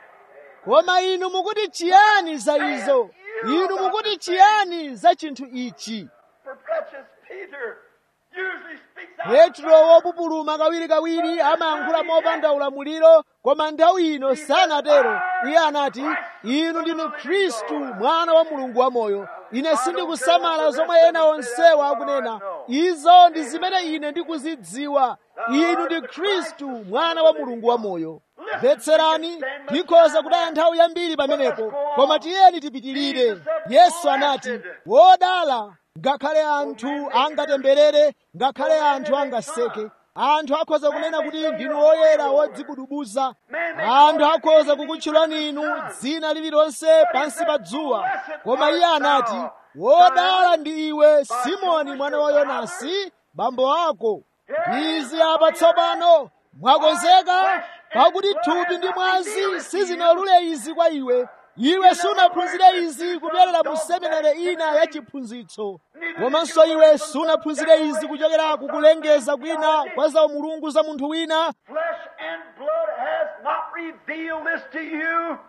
koma inu mukuti chiyani za izo inu mukuti chiyani za chinthu ichi For precious Peter usually speaks out. petro wopupuluma kawirikawiri amayankhula mopanda ulamuliro koma nthawi ino sanatero iye anati inu ndinu khristu mwana wa mulungu wamoyo ine sindikusamala zomwe ena onsewa akunena izo ndi zimene ine ndikuzidziwa inu ndi khristu mwana wa mulungu wamoyo mvetserani tikhoza kutaya nthawi yambiri pamenepo koma tiyeni tipitirire yesu anati wodala ngakhale anthu angatemberere ngakhale anthu angaseke anthu akhoza kunena kuti ndinu woyera wodzibudubuza anthu akhoza kukutchulani inu dzina lililonse pansi pa dzuwa koma iye anati wodala ndi iwe simoni mwana wa yonasi bambo ako izi apa tsopano mwakonzeka pakuti thupi ndi mwazi sizinalule izi kwa iwe iwe sunaphunzire izi kupyolera mu seminare ina ya chiphunzitso komanso iwe sunaphunzire izi kuchokera kukulengeza kwina kwa za umulungu za munthu wina Flesh and blood has not revealed this to you,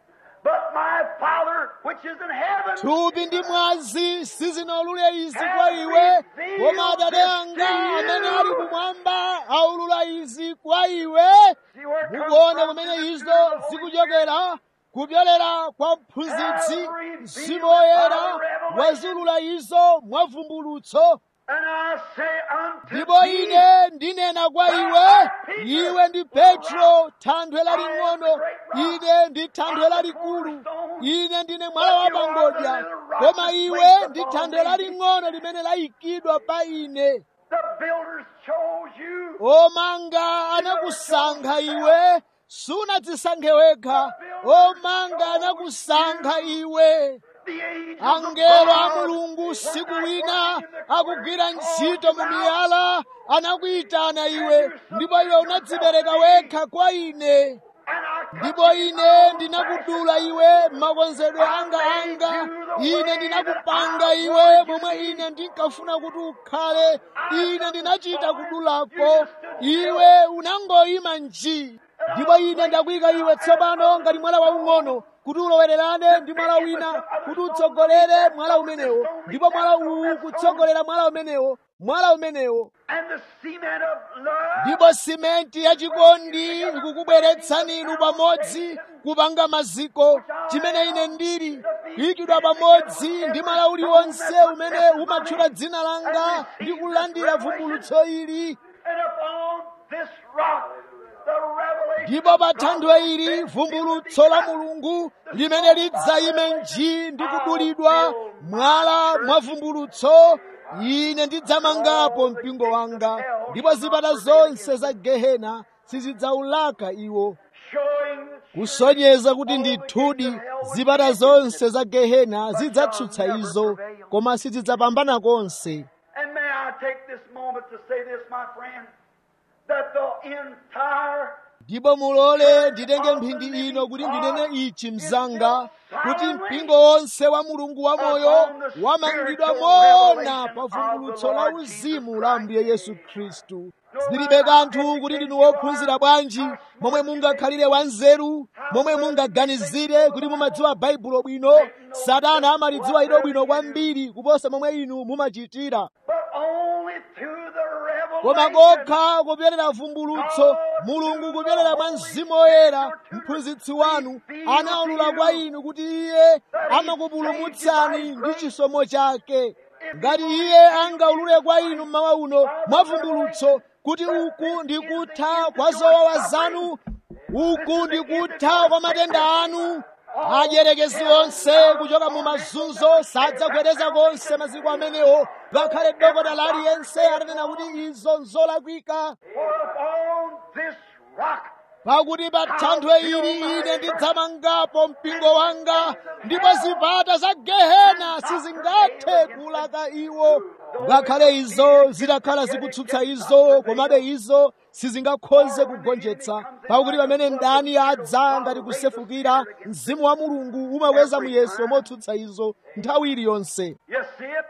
but my Father which is in heaven. thupi ndi mwazi sizinalule izi kwa iwe koma atate anga amene ali kumwamba aulula izi kwa iwe See where it comes mukuona from? kumene Through izo the Holy zikuchokera kupyolera kwa mphunzitsi mzimu woyera wazulula izo mwavumbulutso And I say unto ndipo thee, ine ndinena kwa iwe iwe ndi petro thanthwe laling'ono ine ndi thanthwe lalikulu ine ndine mwala wa pangodya koma iwe ndi thanthwe laling'ono limene layikidwa pa ine the builders chose you. omanga anakusankha iwe sunadzisankhe wekha omanga anakusankha iwe The angels of angelo a God mulungu is siku not wina working in the akugwira corners, ntchito called mu you out. miyala anakuyitana iwe ndipo iwe unadzipereka wekha kwa ine And I cut ndipo you ine off ndinakudula iwe makonzedwe anga anga ine ndinakupanga iwe momwe ine ndinkafuna kuti ukhale ine ndinachita kudulako iwe unangoyima nji ndipo ine ndakuyika iwe tsopano ngati mwala waung'ono kuti ulowererane ndi mwala wina kuti utsogolere mwala umenewo ndipo mwala uwu kutsogolera mwala umenewo mwala umenewo And the cement of love ndipo simenti yachikondi ikukubweretsani inu pamodzi kupanga maziko chimene ine ndili kuyikidwa pamodzi ndi mwala uliwonse umene umatchula dzina langa ndi kulandira vumbulutso ili and upon this rock the revelation ndipo pa thanthwe ili vumbulutso la mulungu limene lidzayime nji ndi kudulidwa mwala mwa vumbulutso ine ndidzamangapo mpingo wanga ndipo zipata zonse za gehena sizidzaulaka iwo showing kusonyeza kuti ndithudi zipata zonse za gehena zidzatsutsa izo koma sizidzapambana konse And may I take this moment to say this, my friend, that the entire ndipo mulole nditenge mphindi ino kuti ndinene ichi mzanga kuti mpingo wonse wa mulungu wamoyo wamangidwa moona pa vumbulutso la uzimu la ambuye yesu khristu zilibe kanthu kuti ndinu wophunzira bwanji momwe mungakhalire wanzeru momwe mungaganizire kuti mumadziwa baibulo bwino satana amalidziwa ilo bwino kwambiri kuposa momwe inu mumachitira but only through the koma revelation kokha kupyerera vumbulutso mulungu kupyerera mwa mzimu woyera mphunzitsi wanu anaulula kwa inu kuti iye amakupulumutsani ndi chisomo chake ngati iye angaulule kwa inu mmawa uno mwa vumbulutso kuti uku ndi kutha kwa zowawa zanu uku ndi kutha kwa matenda anu adyerekezi onse kuchoka mu mazunzo sadzagwedeza konse maziko amenewo ngakhale dokotala aliyense atanena kuti izo nzolakwika for upon this rock pakuti pa thanthwe ili ine ndidzamangapo mpingo wanga ndipo zipata za gehena sizingathe kulaka iwo ngakhale izo zitakhala zikutsutsa izo komabe izo sizingakhoze kugonjetsa pakuti pamene mdani adza ngati kusefukira mzimu wa mulungu umakweza muyeso motsutsa izo nthawi iliyonse you see it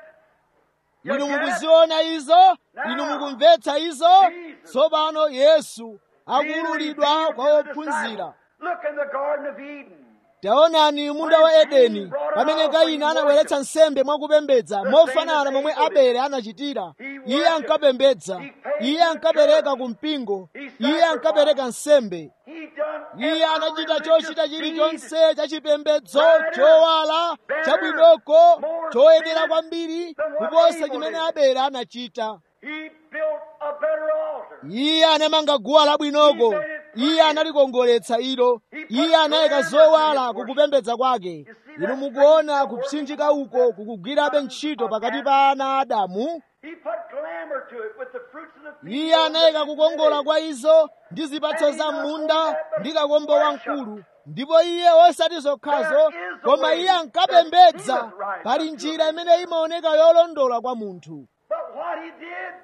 You inu get it? mukuziona izo inu mukumvetsa izo tsopano yesu akuululidwa kwa ophunzira Look in the Garden of Eden. taonani munda wa edeni pamene kaini anabweretsa nsembe mwakupembedza mofanana momwe abele anachitira iye ankapembedza iye ankapereka ku mpingo iye ankapereka nsembe He done iye anachita chochita chilichonse chachipembedzo chowala chabwinoko choyenera kwambiri kuposa chimene abele anachita He built a better altar. iye anamanga guwa labwinoko iye analikongoletsa ilo iye anayika zowala kukupembedza kwake inu mukuona kupsinjika uko kukugwirabe ntchito pakati pa ana a adamu He put glamour to it with the fruits of the field. iye anayika kukongola kwa izo ndi zipatso za munda ndi kakombo wamkulu ndipo iye osati zokhazo koma iye ankapembedza pali njira imene imaoneka yolondola kwa munthu But what he did,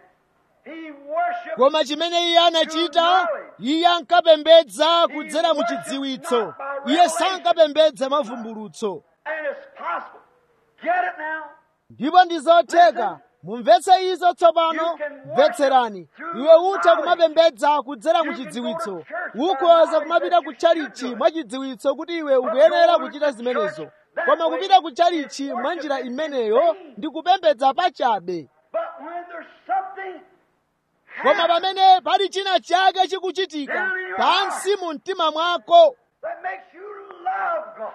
he worshiped. koma chimene iye anachita iye ankapembedza kudzera mu chidziwitso iye sankapembedza mavumbulutso And it's possible. Get it now? ndipo ndi zotheka mumvetse izo tsopano mvetserani iwe utha kumapembedza kudzera mu chidziwitso ukhoza kumapita ku tchalichi mwa chidziwitso kuti iwe ukuyenera kuchita zimenezo koma kupita ku tchalichi mwa njira imeneyo ndi kupembedza pachabe But when there's something koma pamene pali china chake chikuchitika pansi mu mtima mwako that makes you love God,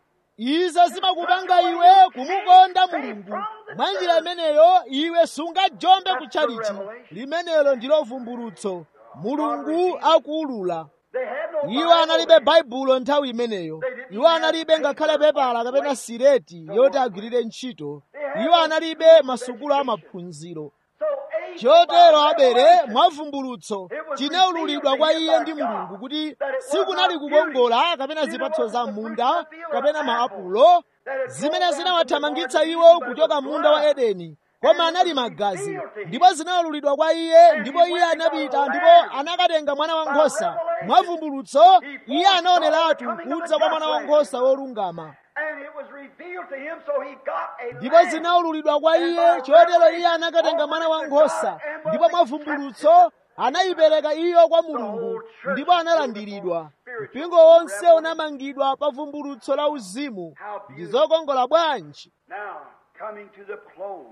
izo zimakupanga iwe kumukonda mulungu mwa njira imeneyo iwe sungajombe ku tchalichi limenelo ndilo vumbulutso mulungu akuulula they had no iwo analibe baibulo nthawi imeneyo iwo analibe ngakhale pepala kapena sireti yoti agwirire ntchito iwo analibe masukulu amaphunziro So Abel, chotero abele mwavumbulutso chinaululidwa kwa iye ndi mulungu kuti sikunali kukongola kapena zipatso za munda kapena maapulo zimene zinawathamangitsa iwo kuchoka munda wa edeni koma anali magazi ndipo zinaululidwa kwa iye ndipo iye anapita ndipo anakatenga mwana wankhosa mwavumbulutso iye anaoneratu kudza kwa mwana wankhosa wolungama and it was revealed to him, so he got a ndipo lamb. zinawululidwa kwa iye chotero iye anakatenga mwana wankhosa ndipo mwavumbulutso anayipereka iyo kwa mulungu ndipo analandiridwa mpingo wonse unamangidwa pa vumbulutso la uzimu ndi zokongola bwanji Now, coming to the close.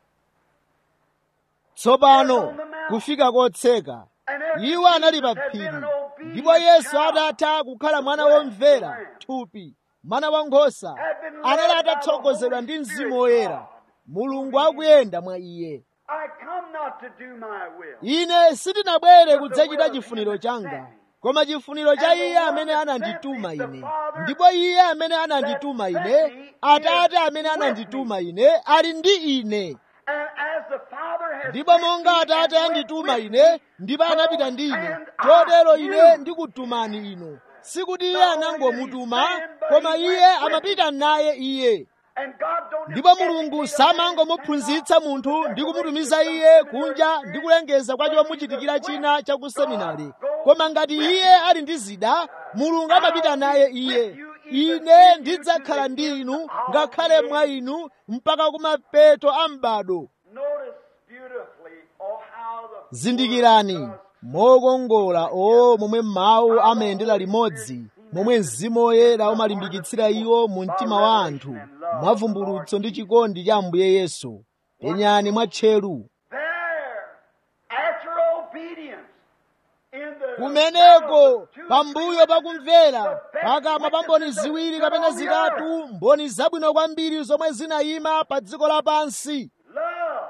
tsopano kufika kotseka And after iwo anali pa Jesus had been phiri an obedient ndipo yesu child, atatha kukhala mwana womvera thupi mwana wankhosa anali atatsogozedwa ndi mzimu woyera mulungu akuyenda mwa iye I come not to do my will. ine sindinabwere kudzachita chifuniro changa koma chifuniro cha iye amene anandituma ine ndipo iye amene anandituma ine atate amene anandituma ine ali ndi ine And as the Father has ndipo sent monga me atate and andituma went with ine me, ndipo anapita ndi ine and chotero I ine you. ndikutumani inu sikuti iye anangomutuma koma iye amapita naye iye And God don't ndipo mulungu samangomuphunzitsa munthu ndi kumutumiza iye kunja ndi kulengeza kwa chomuchitikira china cha ku seminari koma ngati iye ali ndi zida mulungu amapita naye iye ine ndidzakhala ndi inu ngakhale mwa inu mpaka kumapeto a m'bado Notice beautifully, oh, how the zindikirani mokongola o momwe mawu amayendera limodzi momwe mzimu woyera umalimbikitsira iwo mu mtima wa anthu mwavumbulutso ndi chikondi cha ambuye yesu penyani mwatcheru there, after obedience, in the kumeneko pambuyo pakumvera pakamwa pa mboni ziwiri kapena zitatu mboni zabwino kwambiri zomwe zinayima pa dziko lapansi love,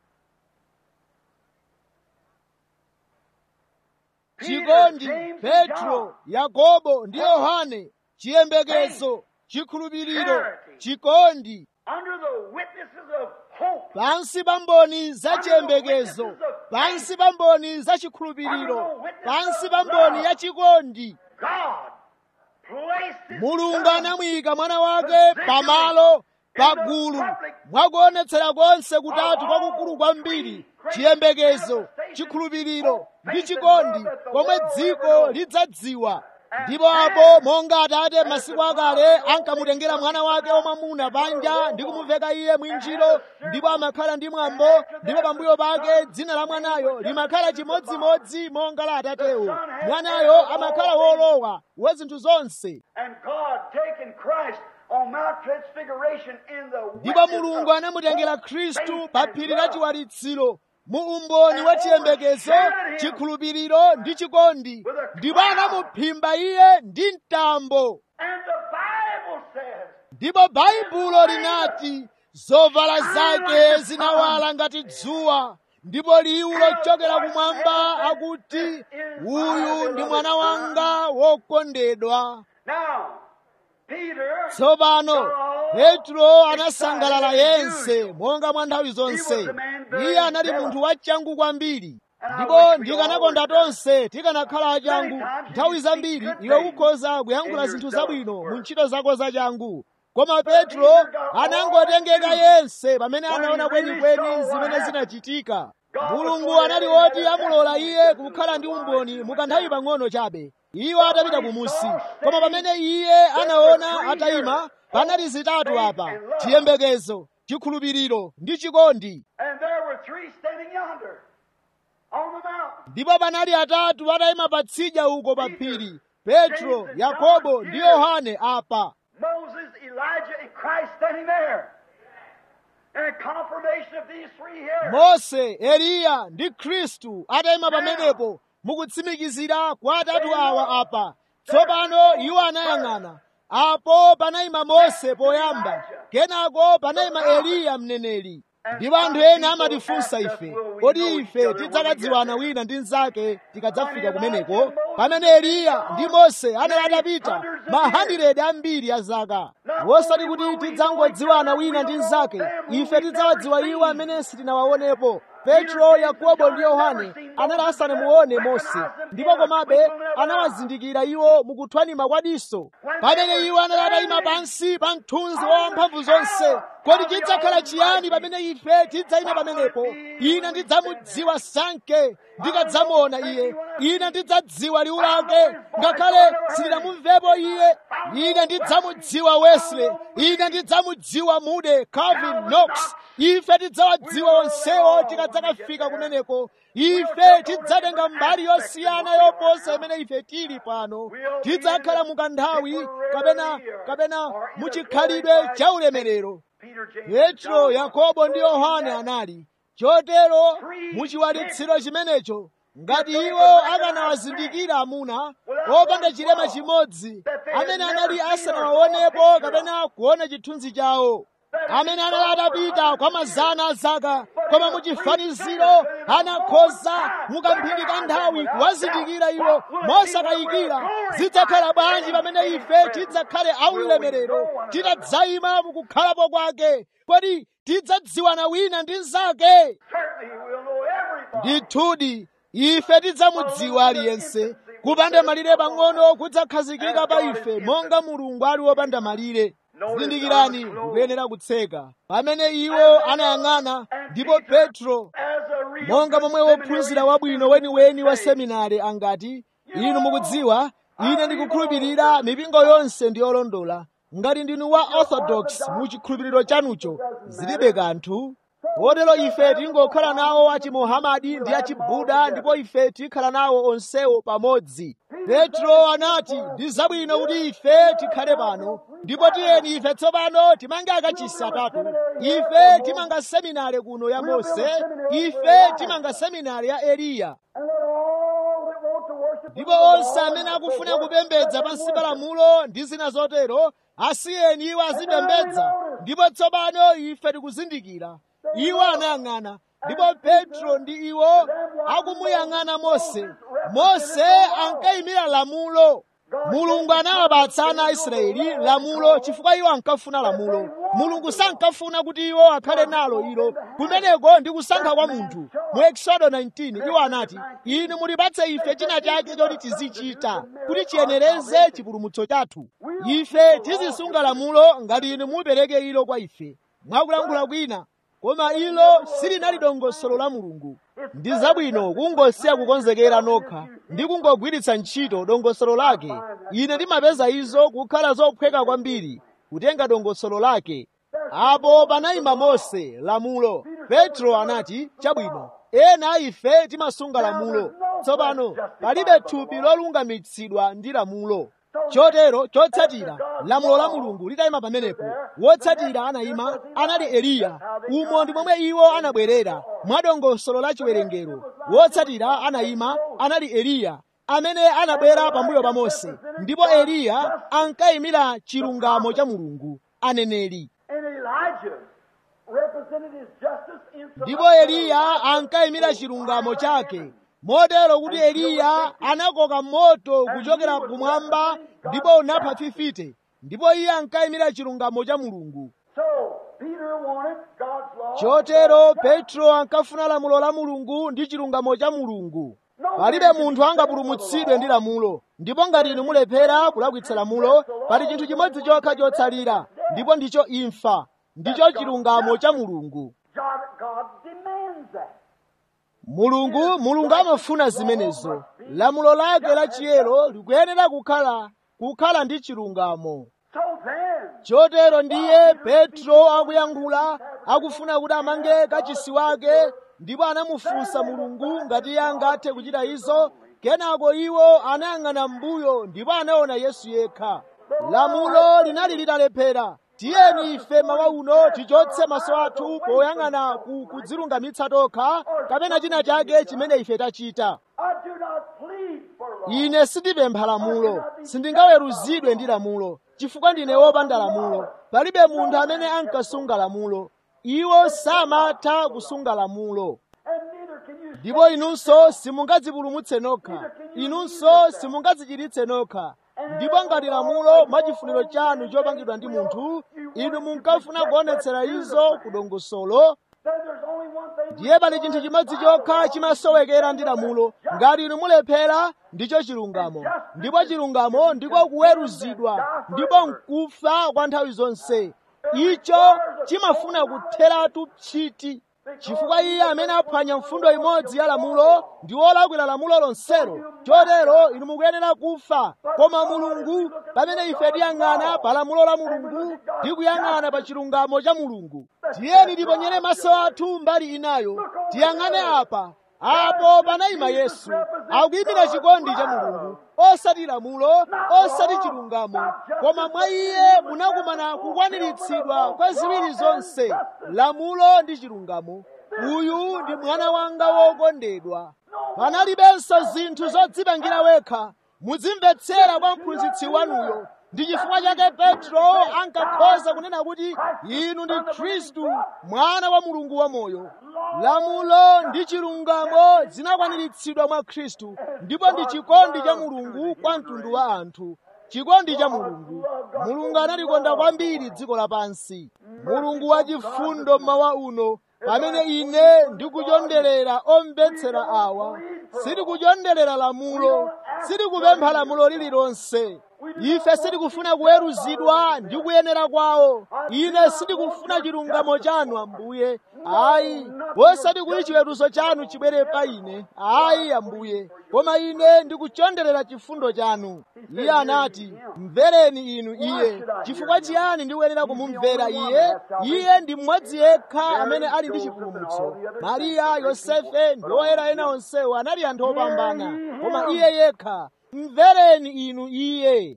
chikondi petro yakobo ndi yohane chiyembekezo chikhulupiriro chikondi under the witnesses of hope, pansi pa mboni za chiyembekezo pansi pa mboni za chikhulupiriro pansi pa mboni ya chikondi God placed His mulungu Son anamuyika mwana wake pamalo pagulu mwakuonetsera konse kutatu kwakukulu kwambiri chiyembekezo chikhulupiriro ndi chikondi komwe dziko lidzadziwa ndipo apo monga atate masiku akale ankamutengera mwana wake wamwamuna panja ndi kumuveka iye mwinjiro ndipo amakhala ndi mwambo ndipo pambuyo pake dzina la mwanayo limakhala chimodzimodzi monga la atatewo mwanayo amakhala wolowa wa zinthu zonse and God taking Christ on Mount Transfiguration in the ndipo witness mulungu of anamutengera hope, khristu faith, pa and phiri la love. chiwalitsiro mu umboni wa chiyembekezo chikhulupiriro ndi chikondi ndipo anamuphimba iye ndi mtambo And the Bible says, ndipo baibulo linati zovala zake zinawala ngati dzuwa ndipo liwu lochokera kumwamba akuti uyu ndi mwana wanga wokondedwa now, Peter tsopano petro anasangalala yense monga mwa nthawi zonse iye anali munthu wachangu kwambiri ndipo ndikanakonda tonse tikanakhala achangu nthawi zambiri iwe ukhoza kuyankhula zinthu zabwino mu ntchito zako zachangu koma petro anangotengeka yense pamene anaona kwenikweni zimene zinachitika mulungu anali woti amulola iye kukhala ndi umboni mukanthawi pang'ono chabe iwo atapita kumusi koma pamene iye anaona atayima panali zitatu apa chiyembekezo chikhulupiriro ndi chikondi And there were three standing yonder on the mountain. ndipo panali atatu atayima patsidya uko pa phiri petro yakobo ndi yohane apa Moses, Elijah, and Christ standing there. And a confirmation of these three here. mose eliya ndi khristu atayima pamenepo mukutsimikizira kwa atatu awa apa tsopano iwo anayang'ana apo panayima mose poyamba kenako panayima eliya mneneri ndipo anthu ena amatifunsa ife kodi ife tidzakadziwana wina ndi mnzake tikadzafika kumeneko pamene eliya ndi mose anali atapita mahandiredi ambiri a zaka wosati kuti tidzangodziwana wina ndi mnzake ife tidzawadziwa iwo amene sitinawaonepo petro yakobo ndi yohane anali asanamuone mose ndipo komabe anawazindikira iwo mukuthwanima kwa diso pamene iwo anali atayima pansi pa mthunzi wa wamphamvu zonse kodi chidzakhala chiyani pamene ife tidzayima pamenepo ine ndidzamudziwa sanke ndikadzamuona iye ine ndidzadziwa liwu lake ngakhale sindinamumvepo iye ine ndidzamudziwa wesley ine ndidzamudziwa mude calvin knox ife tidzawadziwa onsewo tikadzakafika kumeneko ife tidzatenga mbali yosiyana yoposa imene ife tili pano tidzakhala mukanthawi kapena kapena muchikhalidwe cha ulemerero Peter, James, petro yakobo ndi yohane anali chotero muchiwalitsiro chimenecho ngati iwo akanawazindikira amuna opanda chilema chimodzi amene anali asanawaonepo kapena kuona chithunzi chawo amene anali atapita kwa mazana a zaka koma muchifaniziro anakhoza mukamphindi ka nthawi kuwazindikira iwo mosakayikira zidzakhala bwanji pamene ife tidzakhale aulemerero titadzayima mukukhalapo kwake kodi tidzadziwana wina ndi mnzake certainly we'll know everybody. ndithudi ife tidzamudziwa aliyense kupanda malire pang'ono kudzakhazikika pa ife monga mulungu ali wopanda malire zindikirani mukuyenera kutseka pamene iwo anayang'ana ndipo petro monga momwe wophunzira wabwino weniweni wa seminari angati inu mukudziwa ine ndikukhulupirira mipingo yonse ndi yolondola ngati ndinu wa orthodox mu chikhulupiriro chanucho zilibe kanthu kotero ife tingokhala nawo achimohamadi ndi achibuda ndipo ife tikhala nawo onsewo pamodzi petro anati ndi zabwino kuti ife tikhale pano ndipo tiyeni ife tsopano timange akachisi atatu ife timanga seminari kuno ya mose ife timanga seminari ya eliya ndipo onse amene akufuna kupembedza pansi pa lamulo ndi zina zotero asiyeni iwo azipembedza ndipo tsopano ife tikuzindikira iwo anayang'ana ndipo petro ndi iwo akumuyang'ana mose mose ankayimira lamulo mulungu anawapatsa ana a israeli lamulo chifukwa iwo ankafuna lamulo mulungu sankafuna kuti iwo akhale nalo ilo kumeneko ndi kusankha kwa munthu mu exodo 19 iwo anati inu mulipatse ife china chake choti tizichita kuti chiyenereze chipulumutso chathu ife tizisunga lamulo ngati inu mupereke ilo kwa ife mwakulankhula kwina koma ilo silinali dongosolo la mulungu ndi zabwino kungosiya kukonzekera nokha ndi kungogwiritsa ntchito dongosolo lake ine ndimapeza izo kukhala zophweka kwambiri kutenga dongosolo lake apo panayima mose lamulo petro anati chabwino ena a ife timasunga lamulo tsopano palibe thupi lolungamitsidwa ndi lamulo chotero chotsatira lamulo la mulungu litayima pamenepo wotsatira anayima anali eliya umo ndi momwe iwo anabwerera mwa dongosolo la chiwerengero wotsatira anayima anali eliya amene anabwera pambuyo pa mose ndipo eliya ankayimira chilungamo cha mulungu aneneri ndipo eliya ankayimira chilungamo chake motero kuti eliya anakoka moto kuchokera kumwamba ndipo unapha fifite ndipo iye ankayimira chilungamo cha mulungu chotero petro ankafuna lamulo la mulungu ndi chilungamo cha mulungu palibe munthu angapulumutsidwe ndi lamulo ndipo ngati inu mulephera kulakwitsa lamulo pali chinthu chimodzi chokha chotsalira ndipo ndicho imfa ndicho chilungamo cha mulungu mulungu mulungu amafuna zimenezo lamulo lake la chiyero likuyenera kukhala kukhala ndi chilungamo chotero ndiye petro akuyankhula akufuna kuti amange kachisi wake ndipo anamufunsa mulungu ngati iye angathe kuchita izo kenako iwo anayang'ana m'mbuyo ndipo anaona yesu yekha lamulo linali litalephera tiyeni ife mawa uno tichotse maso athu poyang'ana ku kudzilungamitsa tokha kapena china chake chimene ife tachita ine sindipempha lamulo sindingaweruzidwe ndi lamulo chifukwa ndine wopanda lamulo palibe munthu amene ankasunga lamulo iwo samatha kusunga lamulo ndipo inunso simungadzipulumutse nokha inunso simungadzichiritse nokha ndipo ngati lamulo mwachifuniro chanu chopangidwa ndi munthu inu munkafuna kuonetsera izo ku dongosolo ndiye pali chinthu chimodzi chokha chimasowekera ndi lamulo ngati inu mulephera ndicho chilungamo ndipo chilungamo ndiko kuweruzidwa ndipo nkufa kwa nthawi zonse icho chimafuna kutheratu pchiti chifukwa iye amene aphwanya mfundo imodzi ya lamulo ndi wolakwira lamulo lonselo chotero inu mukuyenera kufa koma mulungu pamene ife tiyang'ana pa lamulo la mulungu ndi kuyang'ana pa chilungamo cha mulungu tiyeni tiponyere maso athu mbali inayo tiyang'ane apa apo panayima yesu akuyimira chikondi cha mulungu osati lamulo osati chilungamo koma mwa iye munakumana kukwaniritsidwa kwa ziwiri zonse lamulo ndi chilungamo uyu ndi mwana wanga wokondedwa panalibenso zinthu zodzipangira wekha muzimvetsera kwa mphunzitsi wanuyo ndi chifukwa chake petro ankakhoza kunena kuti inu ndi khristu mwana wa mulungu wamoyo lamulo ndi chilungamo zinakwaniritsidwa mwa khristu ndipo ndi chikondi cha mulungu kwa mtundu wa anthu chikondi cha mulungu mulungu analikonda kwambiri dziko lapansi mulungu wachifundo mmawa uno pamene ine ndikuchonderera omvetsera awa sindikuchonderera lamulo sindikupempha lamulo lililonse ife sitikufuna kuweruzidwa ndi kuyenera kwawo ine sindikufuna chilungamo chanu ambuye ayi osati kuti chiweruzo chanu chibwere pa ine ayi ambuye koma ine ndikuchonderera chifundo chanu iye anati mvereni inu iye chifukwa chiyani ndikuyenera kumumvera iye iye ndi mmodzi yekha amene ali ndi chipulumutso mariya yosefe ndi oyera ena onsewo anali anthu opambana koma iye yekha mvereni inu iye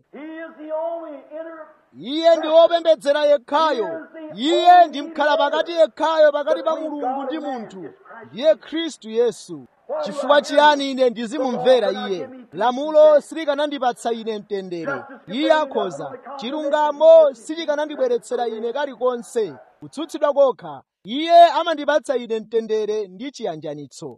iye ndi wopembedzera yekhayo iye ndi mkhala pakati yekhayo pakati pa mulungu ndi munthu ndiye khristu yesu chifukwa chiyani ine ndizimumvera iye lamulo silikanandipatsa ine mtendere iye akhoza chilungamo silikanandibweretsera ine kalikonse kutsutsidwa kokha iye amandipatsa ine mtendere ndi chiyanjanitso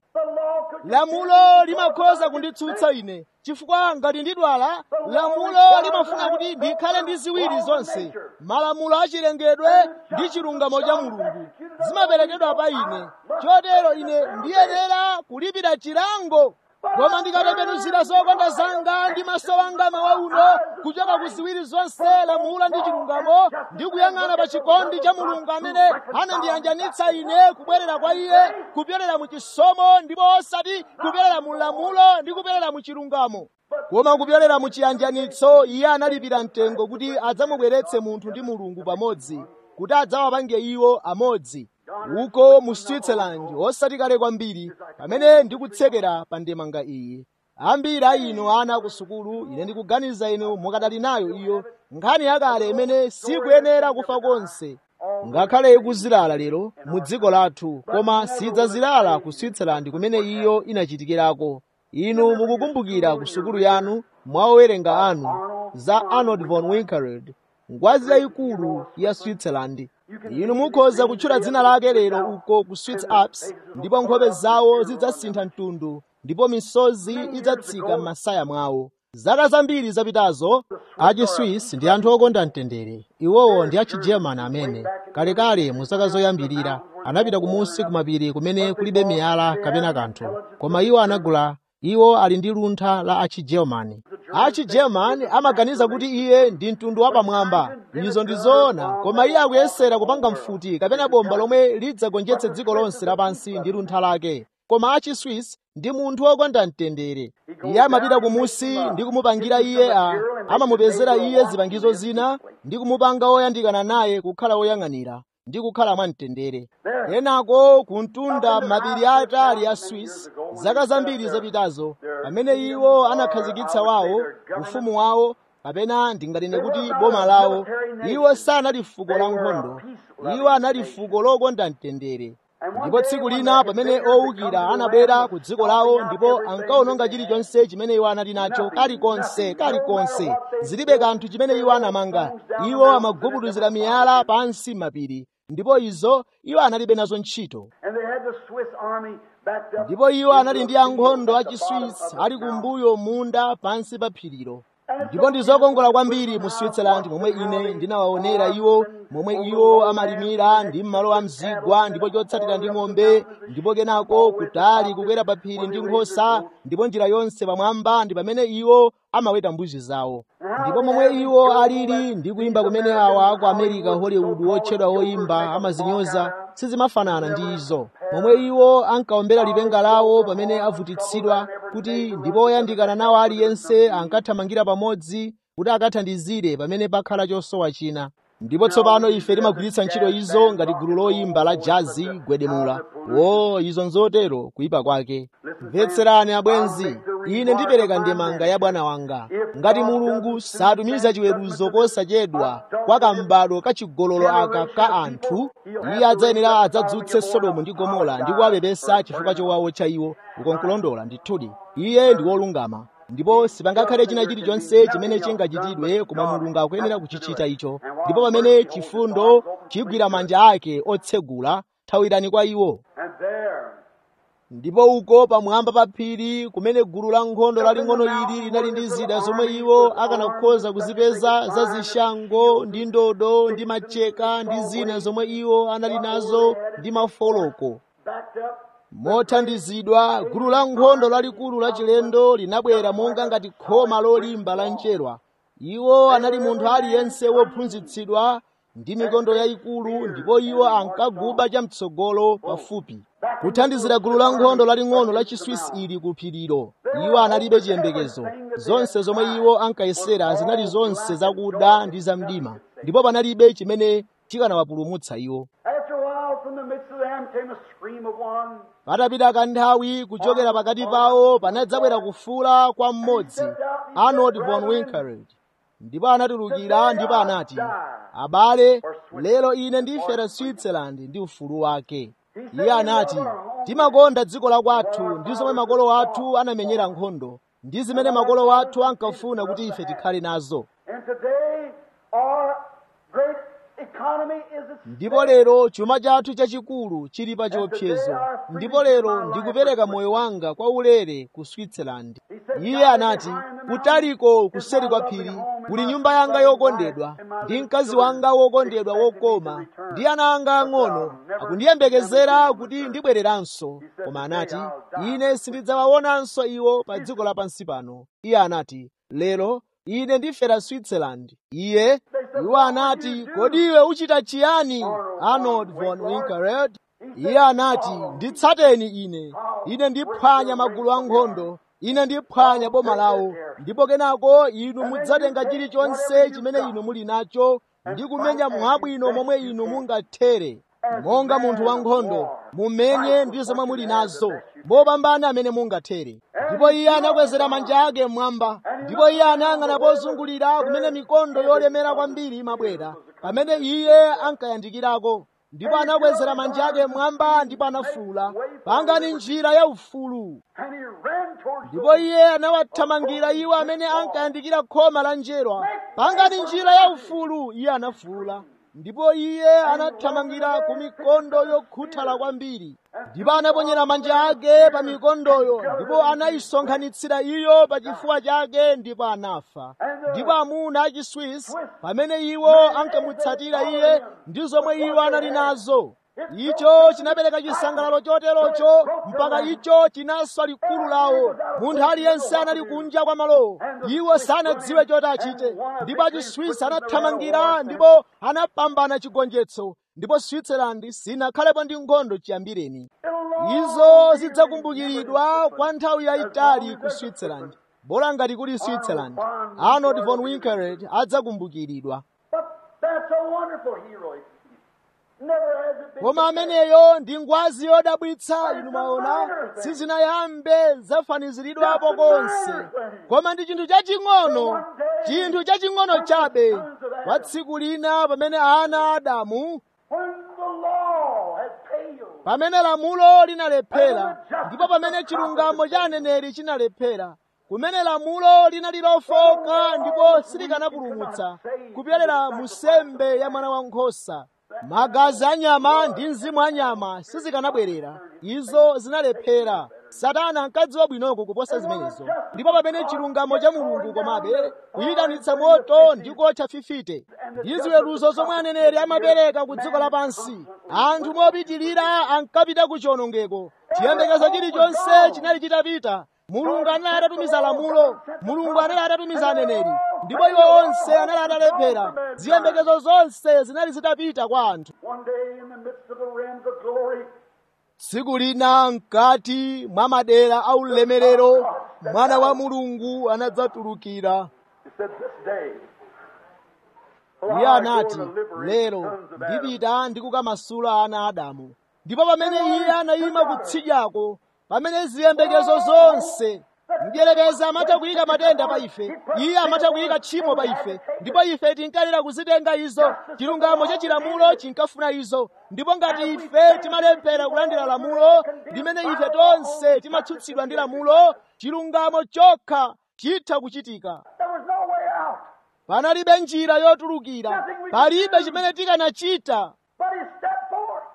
lamulo limakhoza kunditsutsa ine chifukwa ngati ndidwala lamulo limafuna kuti ndikhale ndi ziwiri zonse malamulo achilengedwe ndi chilungamo cha mulungu zimaperekedwa pa ine chotero ine ndiyenera kulipira chilango koma ndikatembenuzira zokonda zanga ndi maso anga mawa uno kuchoka ku ziwiri zonse lamulo ndi chilungamo ndi kuyang'ana pa chikondi cha mulungu amene anandiyanjanitsa ine kubwerera kwa iye kupyolera mu chisomo ndipo osati kupyolera mu lamulo ndi kupyolera mu chilungamo koma kupyolera mu chiyanjanitso iye analipira mtengo kuti adzamubweretse munthu ndi mulungu pamodzi kuti adzawapange iwo amodzi uko mu switzerland osati kale kwambiri pamene ndikutsekera pa ndemanga iyi ambiri a inu ana ku sukulu ine ndikuganiza inu mukadali nayo iyo nkhani yakale imene sikuyenera kufa konse ngakhale ikuzilala lero mu dziko lathu koma sidzazilala ku switzerland kumene iyo inachitikirako inu mukukumbukira ku sukulu yanu mwaowerenga anu za arnold von winkelried ngwazi yayikulu ya switzerland inu mukhoza kutchula dzina lake lero uko ku swiss alps ndipo nkhope zawo zidzasintha mtundu ndipo misozi idzatsika m'masaya mwawo zaka zambiri zapitazo achiswiss ndi anthu okonda mtendere iwowo ndi achigerman amene kalekale mu zaka zoyambirira anapita kumunsi kumapiri kumene kulibe miyala kapena kanthu koma iwo anagula iwo ali ndi luntha la achigerman achigerman amaganiza kuti iye ndi mtundu wapamwamba izo ndi zoona koma iye akuyesera kupanga mfuti kapena bomba lomwe lidzagonjetse dziko lonse lapansi ndi luntha lake koma achiswiss ndi munthu wokonda mtendere iye amapita kumusi ndi kumupangira iye a amamupezera iye zipangizo zina ndi kumupanga woyandikana naye kukhala woyang'anira ndi kukhala mwamtendere kenako kuntunda mapiri atali a swiss zaka zambiri zapitazo pamene iwo anakhazikitsa wawo ufumu wawo kapena ndingatine kuti boma lawo iwo sanali fuko la nkhondo iwo anali fuko lokonda mtendere ndipo tsiku lina pamene owukira anabwera ku dziko lawo ndipo ankawononga chilichonse chimene iwo anali nacho kalikonse kalikonse zilibe kanthu chimene iwo anamanga iwo amagubuduzira miyala pansi mapiri ndipo izo iwo analibe nazo ntchito ndipo iwo anali ndi ankhondo a chiswiss ali kumbuyo munda pansi pa phirilo ndipo ndi zokongola kwambiri mu switzerland momwe ine ndinawaonera iwo momwe iwo amalimira ndi m'malo a mzigwa ndipo chotsatira ndi ng'ombe ndipo kenako kutali kukwera pa phiri ndi nkhosa ndipo njira yonse pamwamba ndi pamene iwo amaweta mbuzi zawo ndipo momwe iwo alili ndi kuyimba kumene awa aku america hollywood wotchedwa woyimba amazinyoza sizimafanana ndi izo momwe iwo ankaombera lipenga lawo pamene avutitsidwa kuti ndipo oyandikana nawo aliyense ankathamangira pamodzi kuti akathandizire pamene pakhala chosowa china ndipo tsopano ife timagwiritsa ntchito izo ngati gulu loyimba la jazi gwedemula wo izo nzotero kuyipa kwake mvetserani abwenzi ine ndipereka ndemanga ya bwana wanga ngati mulungu satumiza chiweruzo kosachedwa kwa kambado kachigololo aka ka anthu iye adzayenera adzadzutse sodomu ndi gomora ndi kuwapepesa chifukwa chowawo cha iwo ukonkulondola ndithudi iye ndi wolungama ndipo sipangakhale china chilichonse chimene chingachitidwe koma mulungu akuyenera kuchichita icho ndipo pamene chifundo chigwira manja ake otsegula thawirani kwa iwo ndipo uko pamwamba pa phiri kumene gulu la nkhondo laling'ono ili linali ndi zida zomwe iwo akanakhoza kuzipeza za zishango ndi ndodo ndi macheka ndi zina zomwe iwo anali nazo ndi mafoloko mothandizidwa gulu la nkhondo lalikulu lachilendo linabwera monga ngati khoma lolimba la njerwa iwo anali munthu aliyense wophunzitsidwa ndi mikondo yayikulu ndipo iwo ankaguba chamtsogolo pafupi kuthandizira gulu la nkhondo laling'ono la chiswisi ili ku phirilo iwo analibe chiyembekezo zonse zomwe iwo ankayesera zinali zonse zakuda ndi zamdima ndipo panalibe chimene chikanawapulumutsa iwo After a while, from the midst of them came a scream of one. patapita kanthawi kuchokera pakati pawo panadzabwera kufuula kwa mmodzi arnold von winkelried ndipo anatulukira ndipo anati abale lero ine ndifera switzerland ndi ufulu wake iye anati timakonda dziko la kwathu ndi zomwe makolo athu anamenyera nkhondo ndi zimene makolo athu ankafuna kuti ife tikhale nazo And today, our great economy is at ndipo lero chuma chathu chachikulu chili pa chiopsezo ndipo lero ndikupereka moyo wanga kwa ulere ku switzerland iye anati kutaliko kuseri kwa phiri kuli nyumba yanga yokondedwa ndi mkazi wanga wokondedwa wokoma ndi ana anga ang'ono akundiyembekezera kuti ndibwereranso koma anati ine sindidzawaonanso iwo pa dziko lapansi pano iye anati lero ine ndifera switzerland iye iwo anati kodi iwe uchita chiyani arnold von winkelried iye anati nditsateni ine ine ndiphwanya magulu ankhondo ine ndiphwanya boma lawo ndipo kenako inu mudzatenga chilichonse chimene inu muli nacho ndi kumenya mwabwino momwe inu mungathere monga munthu wankhondo mumenye ndi zomwe muli nazo mopambana amene mungathere ndipo iye anakwezera manja ake mmwamba ndipo iye anayang'ana pozungulira kumene mikondo yolemera kwambiri imabwera pamene iye ankayandikirako ndipo anakwezera manja ake mmwamba ndipo anafuwula pangani njira ya ufulu And he ran towards the ndipo iye anawathamangira iwo amene ankayandikira khoma la njerwa pangani njira ya ufulu iye anafuwula ndipo iye anathamangira ku mikondo yokhuthala kwambiri ndipo anaponyera manja ake pa mikondoyo ndipo anayisonkhanitsira iyo pa chifuwa chake ndipo anafa ndipo amuna a chiswiss pamene iwo ankamutsatira iye ndi zomwe iwo anali nazo icho chinapereka chisangalalo choterocho mpaka icho chinaswa likulu lawo munthu aliyense anali kunja kwa malowo iwo sanadziwe choti achite ndipo achiswiss anathamangira ndipo anapambana chigonjetso ndipo switzerland sinakhalepo ndi nkhondo chiyambireni izo zidzakumbukiridwa kwa nthawi yayitali ku switzerland bola ngati kuli switzerland arnold von winkelried adzakumbukiridwa But that's a wonderful hero. Never has it been. koma ameneyo ndi ngwazi yodabwitsa inu maona sizinayambe zafaniziridwapo konse koma ndi chinthu chaching'ono chinthu chaching'ono chabe kwa tsiku lina pamene ana a adamu When the law had failed, pamene lamulo linalephera ndipo pamene chilungamo cha aneneri chinalephera kumene lamulo linali lofoka ndipo silikanapulumutsa kupyolera mu sembe ya mwana wankhosa magazi anyama ndi mzimu anyama sizikanabwerera izo zinalephera satana ankadziwa bwinoko kuposa zimenezo ndipo pamene chilungamo cha mulungu komabe kuyitanitsa moto ndi kotcha fifite ndi ziweruzo zomwe aneneri amapereka ku dziko lapansi anthu mopitilira ankapita ku chiwonongeko chiyembekezo chilichonse chinali chitapita mulungu anali atatumiza lamulo mulungu anali atatumiza aneneri ndipo iwo onse anali atalephera ziyembekezo zonse zinali zitapita kwa anthu one day in the midst of the realms of glory, tsiku lina mkati mwa madera a ulemerero mwana wa mulungu anadzatulukira he said, This day, iye anati lero ndipita ndikukamasula ana a adamu ndipo pamene iye anayima kutsidyako pamene ziyembekezo zonse mdierekezi amatha kuyika matenda pa ife iye amatha kuyika tchimo pa ife ndipo ife tinkalira kuzitenga izo chilungamo cha chilamulo chinkafuna izo ndipo ngati ife timalephera kulandira lamulo limene ife tonse timatsutsidwa ndi lamulo chilungamo chokha chitha kuchitika there was no way out. panalibe njira yotulukira palibe chimene tikanachita But he stepped forth.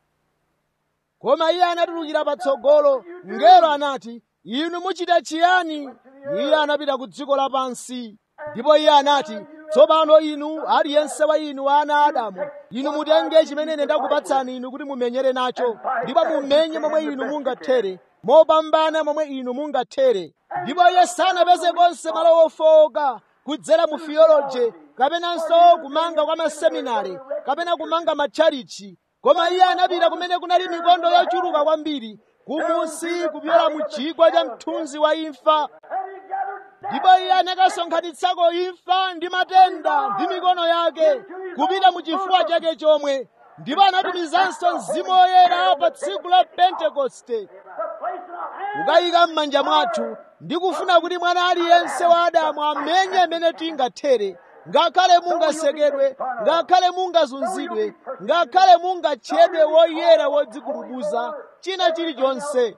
koma iye anatulukira patsogolo mngelo anati inu muchita chiyani iye anapita ku dziko lapansi ndipo iye anati tsopano inu aliyense wa inu ana a adamu inu mutenge chimene ine ndakupatsani inu kuti mumenyere nacho ndipo mumenye momwe inu mungathere mopambana momwe inu mungathere ndipo iye sanapeze konse malo ofowoka kudzera mu theology kapenanso kumanga kwa maseminari kapena kumanga matchalichi koma iye anapita kumene kunali mikondo yochuluka kwambiri kumusi kupyola mu chigwa cha mthunzi wa imfa ndipo iye anakasonkhanitsako imfa ndi matenda ndi mikono yake kupita mu chifuwa chake chomwe ndipo anatumizanso mzimu woyera pa tsiku la pentekoste kukayika m'manja mwathu ndi kufuna kuti mwana aliyense wa adamu amenye amene tingathere ngakhale mungasekedwe ngakhale mungazunzidwe ngakhale mungatchedwe woyera wodzigulubuza china chilichonse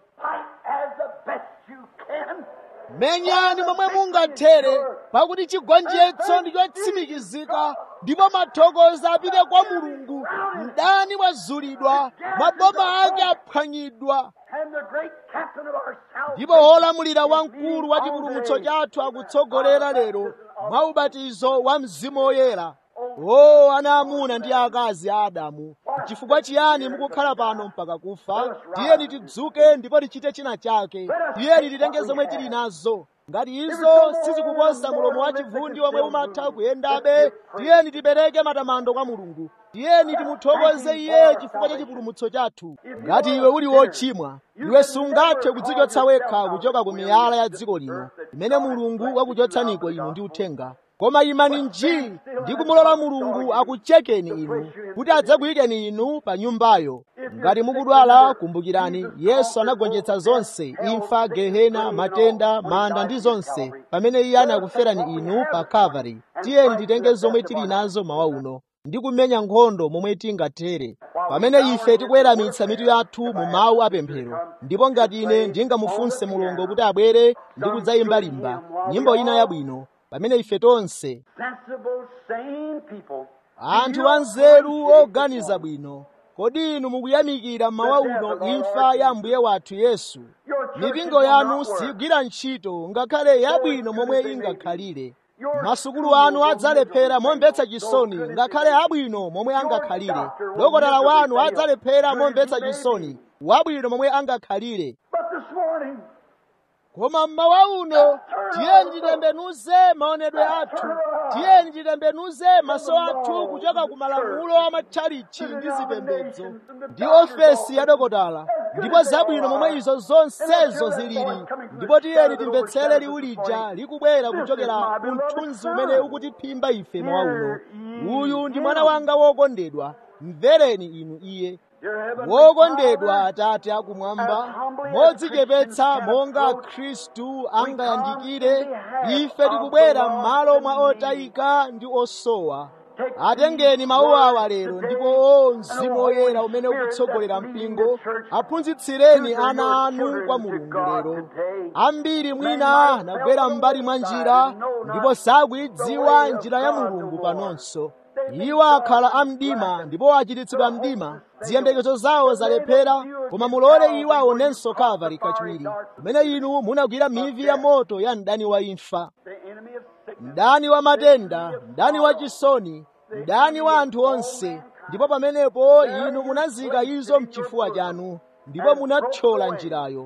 menyani momwe mungathere pakuti chigonjetso ndi chotsimikizika ndipo mathokozo apite kwa mulungu mdani wazulidwa maboma ake aphwanyidwa ndipo wolamulira wamkulu wa chipulumutso chathu akutsogolera lero mwa ubatizo wa mzimu woyera o ana amuna ndi akazi a adamu chifukwa chiyani mukukhala pano mpaka kufa tiyeni tidzuke ndipo tichite china chake tiyeni titenge zomwe tili nazo ngati izo sizikuposa mulomo wa chivundi omwe umatha kuyendabe tiyeni tipereke matamando kwa mulungu tiyeni timuthokoze iye chifukwa cha chipulumutso chathu ngati iwe uli wochimwa iwe sungathe kudzichotsa wekha kuchoka ku miyala ya dziko lino imene mulungu wakuchotsaniko inu ndi uthenga koma imani nji ndi kumulola mulungu akuchekeni inu kuti adzakuyikeni inu pa nyumbayo ngati mukudwala kumbukirani yesu anagonjetsa zonse imfa gehena matenda manda ndi zonse pamene iye anakuferani inu pa kalvari tiyeni titenge zomwe tili nazo mawa uno ndi kumenya nkhondo momwe tingathere pamene ife tikuweramitsa mitu yathu mu mawu apemphero ndipo ngati ine ndingamufunse mulungu kuti abwere ndi kudzayimbalimba nyimbo ina yabwino pamene ife tonse anthu anzeru oganiza bwino kodi inu mukuyamikira mmawa uno imfa ya mbuye wathu yesu mipingo yanu sigwira ntchito ngakhale yabwino momwe ingakhalire masukulu anu adzalephera momvetsa chisoni ngakhale abwino momwe angakhalire dokotala wanu adzalephera momvetsa chisoni wabwino momwe angakhalire koma mmawa uno tiyeni titembenuze maonedwe athu tiyeni titembenuze maso athu kuchoka ku malamulo a matchalichi ndi zipembedzo ndi ofesi ya dokotala ndipo zabwino momwe izo zonsezo zilili ndipo tiyeni timvetsere liwu lija likubwera kuchokera ku mthunzi umene ukutiphimba ife mmawa uno uyu ndi mwana wanga wokondedwa mvereni inu iye wokondedwa atate akumwamba modzichepetsa monga khristu angayandikire ife tikubwera m'malo mwa otayika ndi osowa atengeni mawu awa lero ndipo o mzimu woyera umene ukutsogolera mpingo aphunzitsireni ana anu kwa mulungu lero ambiri mwina anagwera m'mbali mwa njira ndipo sakuidziwa njira ya mulungu panonso iwo akhala amdima ndipo achititsidwa mdima ziyembekezo zawo zalephera koma mulole iwo aonenso kalvari kachiwiri kumene inu munagwira mivi ya moto ya mdani wa imfa mdani wa matenda mdani wa chisoni mdani wa anthu onse ndipo pamenepo inu munazika izo mchifuwa chanu ndipo munathyola njirayo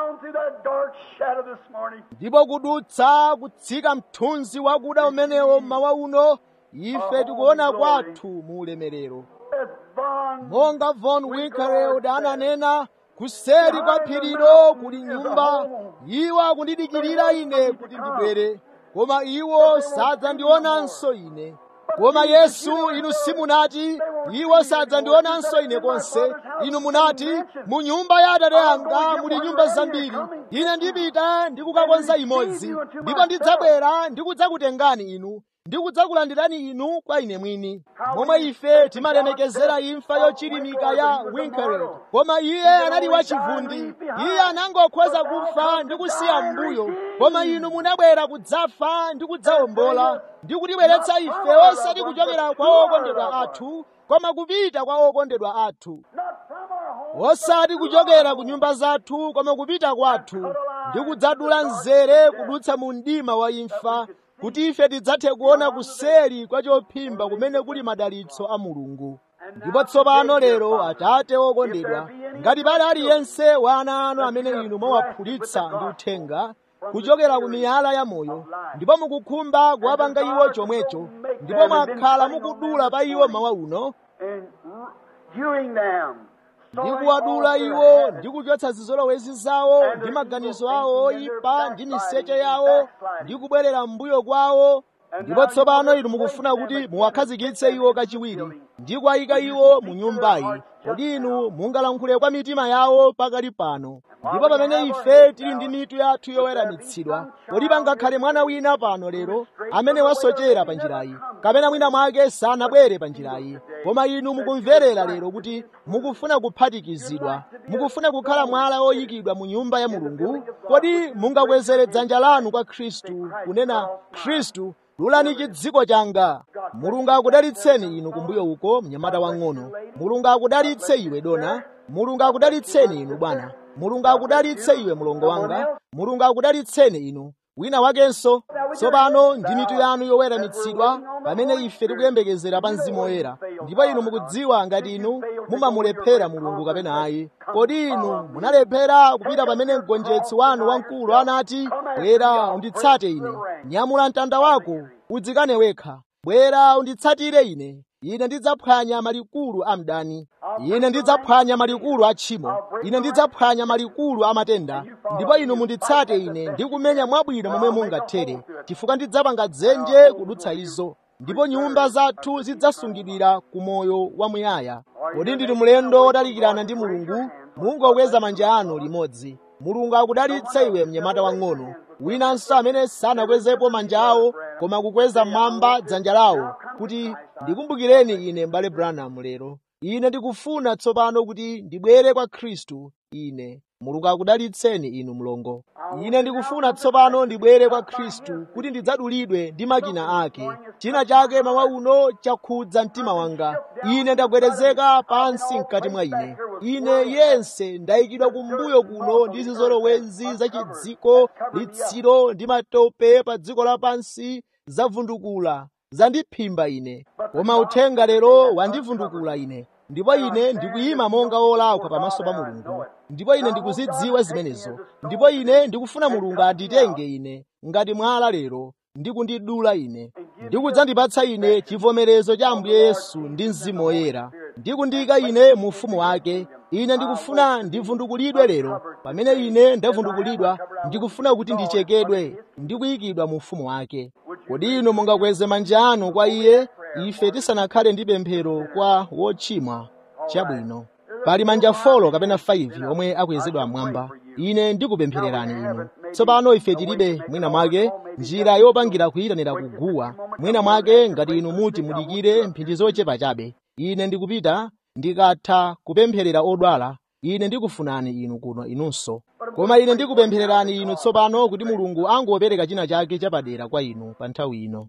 ndipo kudutsa kutsika mthunzi wakuda umenewo mmawa uno ife tikuona kwathu mu ulemerero monga von winkelried ananena kuseri kwa phirilo kuli nyumba iwo akundidikirira ine kuti ndibwere koma iwo sadzandionanso ine koma yesu inu simunati iwo sadzandionanso ine konse inu munati mu nyumba ya atate anga muli nyumba zambiri ine ndipita ndikukakonza imodzi ndipo ndidzabwera ndikudzakutengani inu ndikudzakulandirani inu kwa ine mwini momwe ife timalemekezera imfa yochilimika ya winkelried koma iye anali wachivundi iye anangokhoza kufa ndi kusiya mbuyo koma inu munabwera kudzafa ndi kudzawombola ndi kutibweretsa ife osati kuchokera kwa okondedwa athu koma kupita kwa okondedwa athu osati kuchokera ku nyumba zathu koma kupita kwathu ndi kudzadula mzere kudutsa mu mdima wa imfa kuti ife tidzathe kuona kuseri kwa chophimba kumene kuli madalitso a mulungu ndipo tsopano lero atate okondedwa ngati pali aliyense wa ana anu amene inu mwawaphulitsa ndi uthenga kuchokera ku miyala ya moyo ndipo mukukhumba kuwapanga iwo chomwecho ndipo mwakhala mukudula pa iwo mawa uno ndi kuwadula iwo ndi kuchotsa zizolowezi zawo ndi maganizo awo oyipa ndi miseche yawo ndi kubwerera m'mbuyo kwawo ndipo tsopano inu mukufuna kuti muwakhazikitse iwo kachiwiri ndi kuwayika iwo mu nyumbayi kodi inu mungalankhule kwa mitima yawo pakali pano ndipo pamene ife tili ndi mitu yathu yoweramitsidwa kodi pangakhale mwana wina pano lero amene wasochera pa njirayi kapena mwina mwake sanabwere pa njirayi koma inu mukumverera lero kuti mukufuna kuphatikizidwa mukufuna kukhala mwala oyikidwa mu nyumba ya mulungu kodi mungakwezere dzanja lanu kwa khristu kunena khristu lulani chidziko changa mulungu akudalitseni inu kumbuyo uko mnyamata wang'ono mulungu akudalitse iwe dona mulungu akudalitseni inu bwana mulungu akudalitse iwe mlongo wanga mulungu akudalitseni inu wina wakenso tsopano ndi mitu yanu yoweramitsidwa pamene ife tikuyembekezera pa mzimu woyera ndipo inu mukudziwa ngati inu mumamulephera mulungu kapena ayi kodi inu munalephera kupita pamene mgonjetsi wanu wamkulu anati bwera unditsate ine nyamula mtanda wako udzikane wekha bwera unditsatire ine ine ndidzaphwanya malikulu a mdani ine ndidzaphwanya malikulu a tchimo ine ndidzaphwanya malikulu a matenda ndipo inu munditsate ine ndi kumenya mwabwino momwe mungathere chifukwa ndidzapanga dzenje kudutsa izo ndipo nyumba zathu zidzasungidwira ku moyo wamuyaya kodi ndili mlendo wotalikirana ndi mulungu mungokweza manja anu limodzi mulungu akudalitse iwe mnyamata wang'ono winanso amene sanakwezepo manja awo koma kukweza mmwamba dzanja lawo kuti ndikumbukireni ine m'bale branham lero ine ndikufuna tsopano kuti ndibwere kwa khristu ine mulungu akudalitseni inu mlongo ine ndikufuna tsopano ndibwere kwa khristu kuti ndidzadulidwe ndi makina ake china chake mawa uno chakhudza mtima wanga ine ndagwedezeka pansi mkati mwa ine ine yense ndayikidwa kumbuyo kuno ndi zizolowezi za chidziko litsiro ndi matope pa dziko lapansi zavundukula zandiphimba ine koma uthenga lero wandivundukula ine ndipo ine ndikuyima monga wolakwa pamaso pa mulungu ndipo ine ndikuzidziwa zimenezo ndipo ine ndikufuna mulungu anditenge ine ngati mwala lero ndikundidula ine ndikudzandipatsa ine chivomerezo cha ambuye yesu ndi mzimu woyera ndikundiyika ine mu ufumu wake ine ndikufuna ndivundukulidwe lero pamene ine ndavundukulidwa ndikufuna kuti ndichekedwe ndikuyikidwa mu ufumu wake kodi inu mungakweze manja anu kwa iye ife tisanakhale ndi pemphero kwa wochimwa chabwino pali manja folo kapena 5 omwe akwezedwa mmwamba ine ndikupemphererani inu tsopano ife tilibe mwina mwake njira yopangira kuyitanira kuguwa mwina mwake ngati inu muti mudikire mphindi zochepa chabe ine ndikupita ndikatha kupempherera odwala ine ndikufunani inu kuno inunso koma ine ndikupemphererani inu tsopano kuti mulungu angopereka china chake chapadera kwa inu pa nthawi ino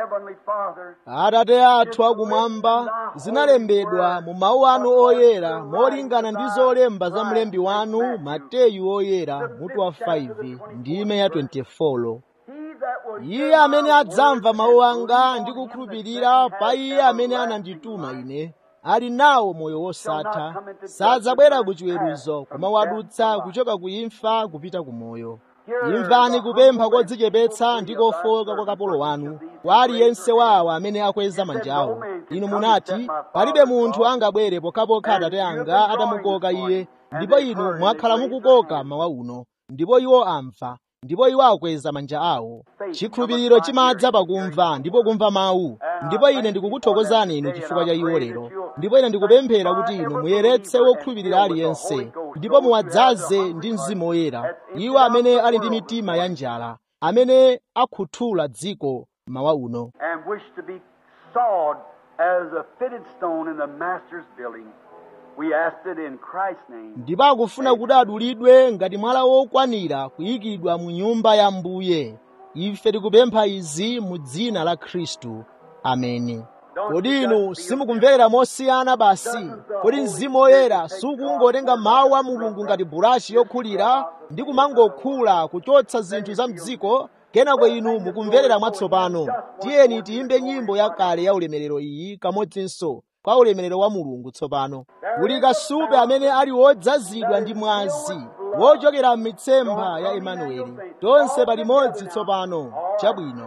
atate athu akumwamba zinalembedwa mu mawu anu oyera molingana ndi zolemba za mlembi wanu mateyu oyera mutu wa 5 ndime ya 24 iye amene adzamva mawu anga ndi kukhulupirira pa iye amene anandituma ine ali nawo moyo wosatha sadzabwera ku chiweruzo koma wadutsa kuchoka ku imfa kupita ku moyo imvani kupempha kodzichepetsa ndi kofowoka kwa kapolo wanu kwa aliyense wa awa amene akweza manja awo inu munati palibe munthu angabwere pokhapokha atate anga atamukoka iye ndipo inu mwakhala mukukoka mawa uno ndipo iwo amva ndipo iwo akweza manja awo chikhulupiriro chimadza pakumva ndipo kumva mawu ndipo ine ndikukuthokozani inu chifukwa cha iwo lero ndipo ine ndikupemphera kuti inu muyeretse wokhulupirira aliyense ndipo muwadzaze ndi mzimu woyera iwo amene ali ndi mitima ya njala amene akhuthula dziko mawa uno and wish to be sawed as a fitted stone in the master's building. We asked it in Christ's name. ndipo akufuna kuti adulidwe ngati mwala wokwanira kuyikidwa mu nyumba ya mbuye ife tikupempha izi mu dzina la khristu ameni kodi inu simukumvera mosiyana basi kodi mzimu woyera sukungotenga mawu a mulungu ngati burashi yokhulira ndi kumangokhula kuchotsa zinthu za mdziko kenako inu mukumverera mwatsopano tiyeni tiyimbe nyimbo yakale ya ulemerero iyi kamodzinso kwa ulemerero wa mulungu tsopano kuli kasupe amene ali wodzazidwa ndi mwazi wochokera m'mitsempha ya emanueli tonse palimodzi tsopano chabwino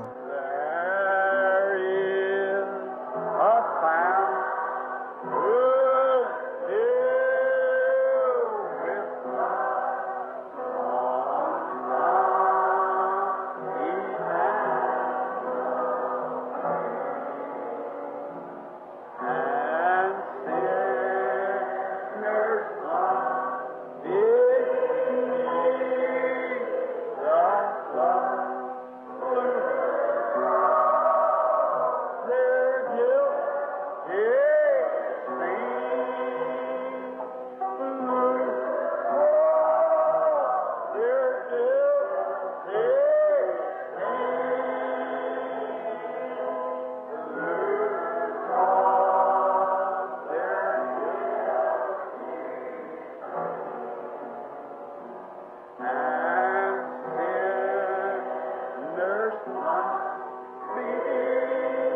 There is a fountain filled with and sinners must be their guilt is their guilt is and sinners must be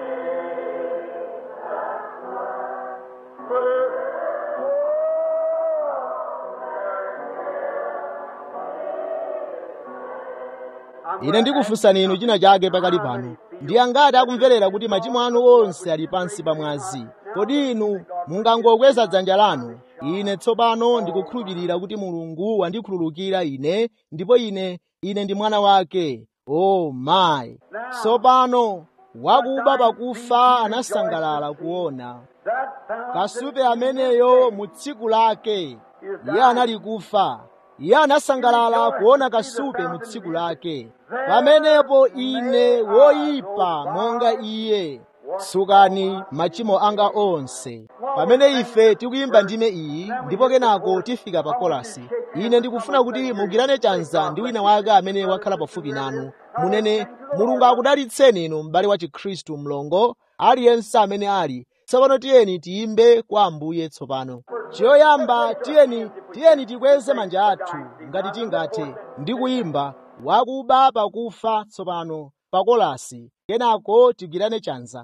ine ndikufunsani inu china chake pakali pano ndi angati akumverera kuti machimo anu onse ali pansi pa mwazi kodi inu mungangokweza dzanja lanu ine tsopano ndikukhulupirira kuti mulungu wandikhululukira ine ndipo ine ine ndi mwana wake o mayi tsopano wakuba pakufa anasangalala kuona that fountain kasupe ameneyo mu tsiku lake iye anali kufa iye anasangalala kuona kasupe mu tsiku lake pamenepo ine woyipa monga iye sukani machimo anga onse pamene ife tikuyimba ndime iyi ndipo kenako tifika pa kolasi ine ndikufuna kuti mugirane chanza ndi wina wake amene wakhala pafupi nanu munene mulungu akudalitseni inu m'bale wa chikhristu mlongo aliyense amene ali tsopano tiyeni tiyimbe kwa ambuye tsopano choyamba tiyeni tiyeni tikweze manja athu ngati tingathe ndi kuyimba wakuba pakufa tsopano pa kolasi kenako tigwirane chanza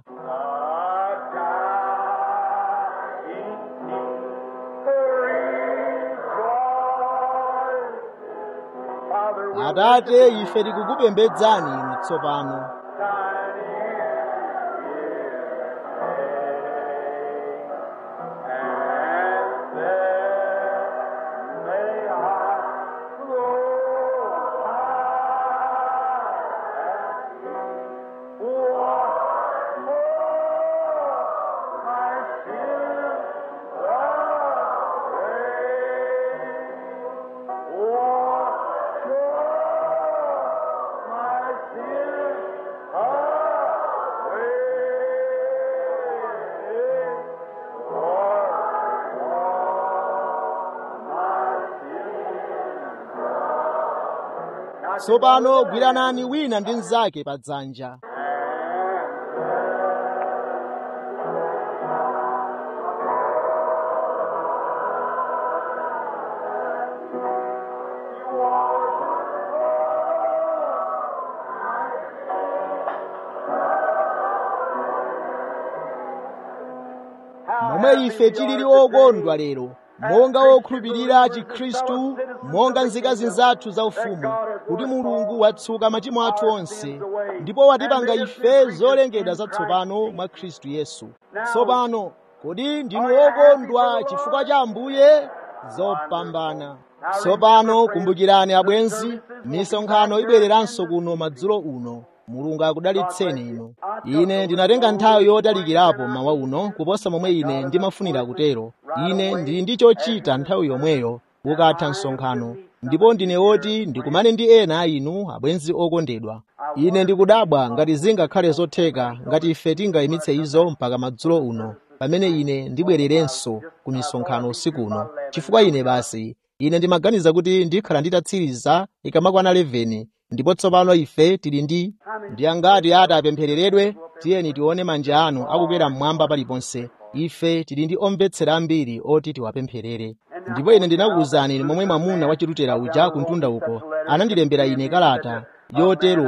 atate ife tikukupembedzani inu tsopano tsopano gwiranani wina ndi mnzake pa dzanja momwe ife tilili okondwa lero monga wokhulupirira chikhristu monga nzika zinzathu zaufumu kuti mulungu watsuka machimo athu onse ndipo watipanga ife zolengedwa zatsopano mwa khristu yesu tsopano kodi ndinu okondwa chifukwa cha ambuye zopambana tsopano kumbukirani abwenzi misonkhano ibwereranso kuno madzulo uno mulungu akudalitseni inu ine ndinatenga nthawi yotalikirapo mawa uno kuposa momwe ine ndimafunira kutero ine ndili ndi chochita nthawi yomweyo ukatha msonkhano ndipo ndine woti ndikumane ndi ena a inu abwenzi okondedwa ine ndikudabwa ngati zingakhale zotheka ngati ife tingayimitse izo mpaka madzulo uno pamene ine ndibwererenso ku misonkhano usiku uno chifukwa ine basi ine ndimaganiza kuti ndikhala nditatsiriza ikamakwana 11 ndipo tsopano ife tili ndi ndi angati ati apemphereredwe tiyeni tione manja anu akukwera mmwamba paliponse ife tili ndi omvetsera ambiri oti tiwapempherere ndipo ine ndinakuwuzani momwe mwamuna wachitutera uja kuntunda uko anandilembera ine kalata yoteroyo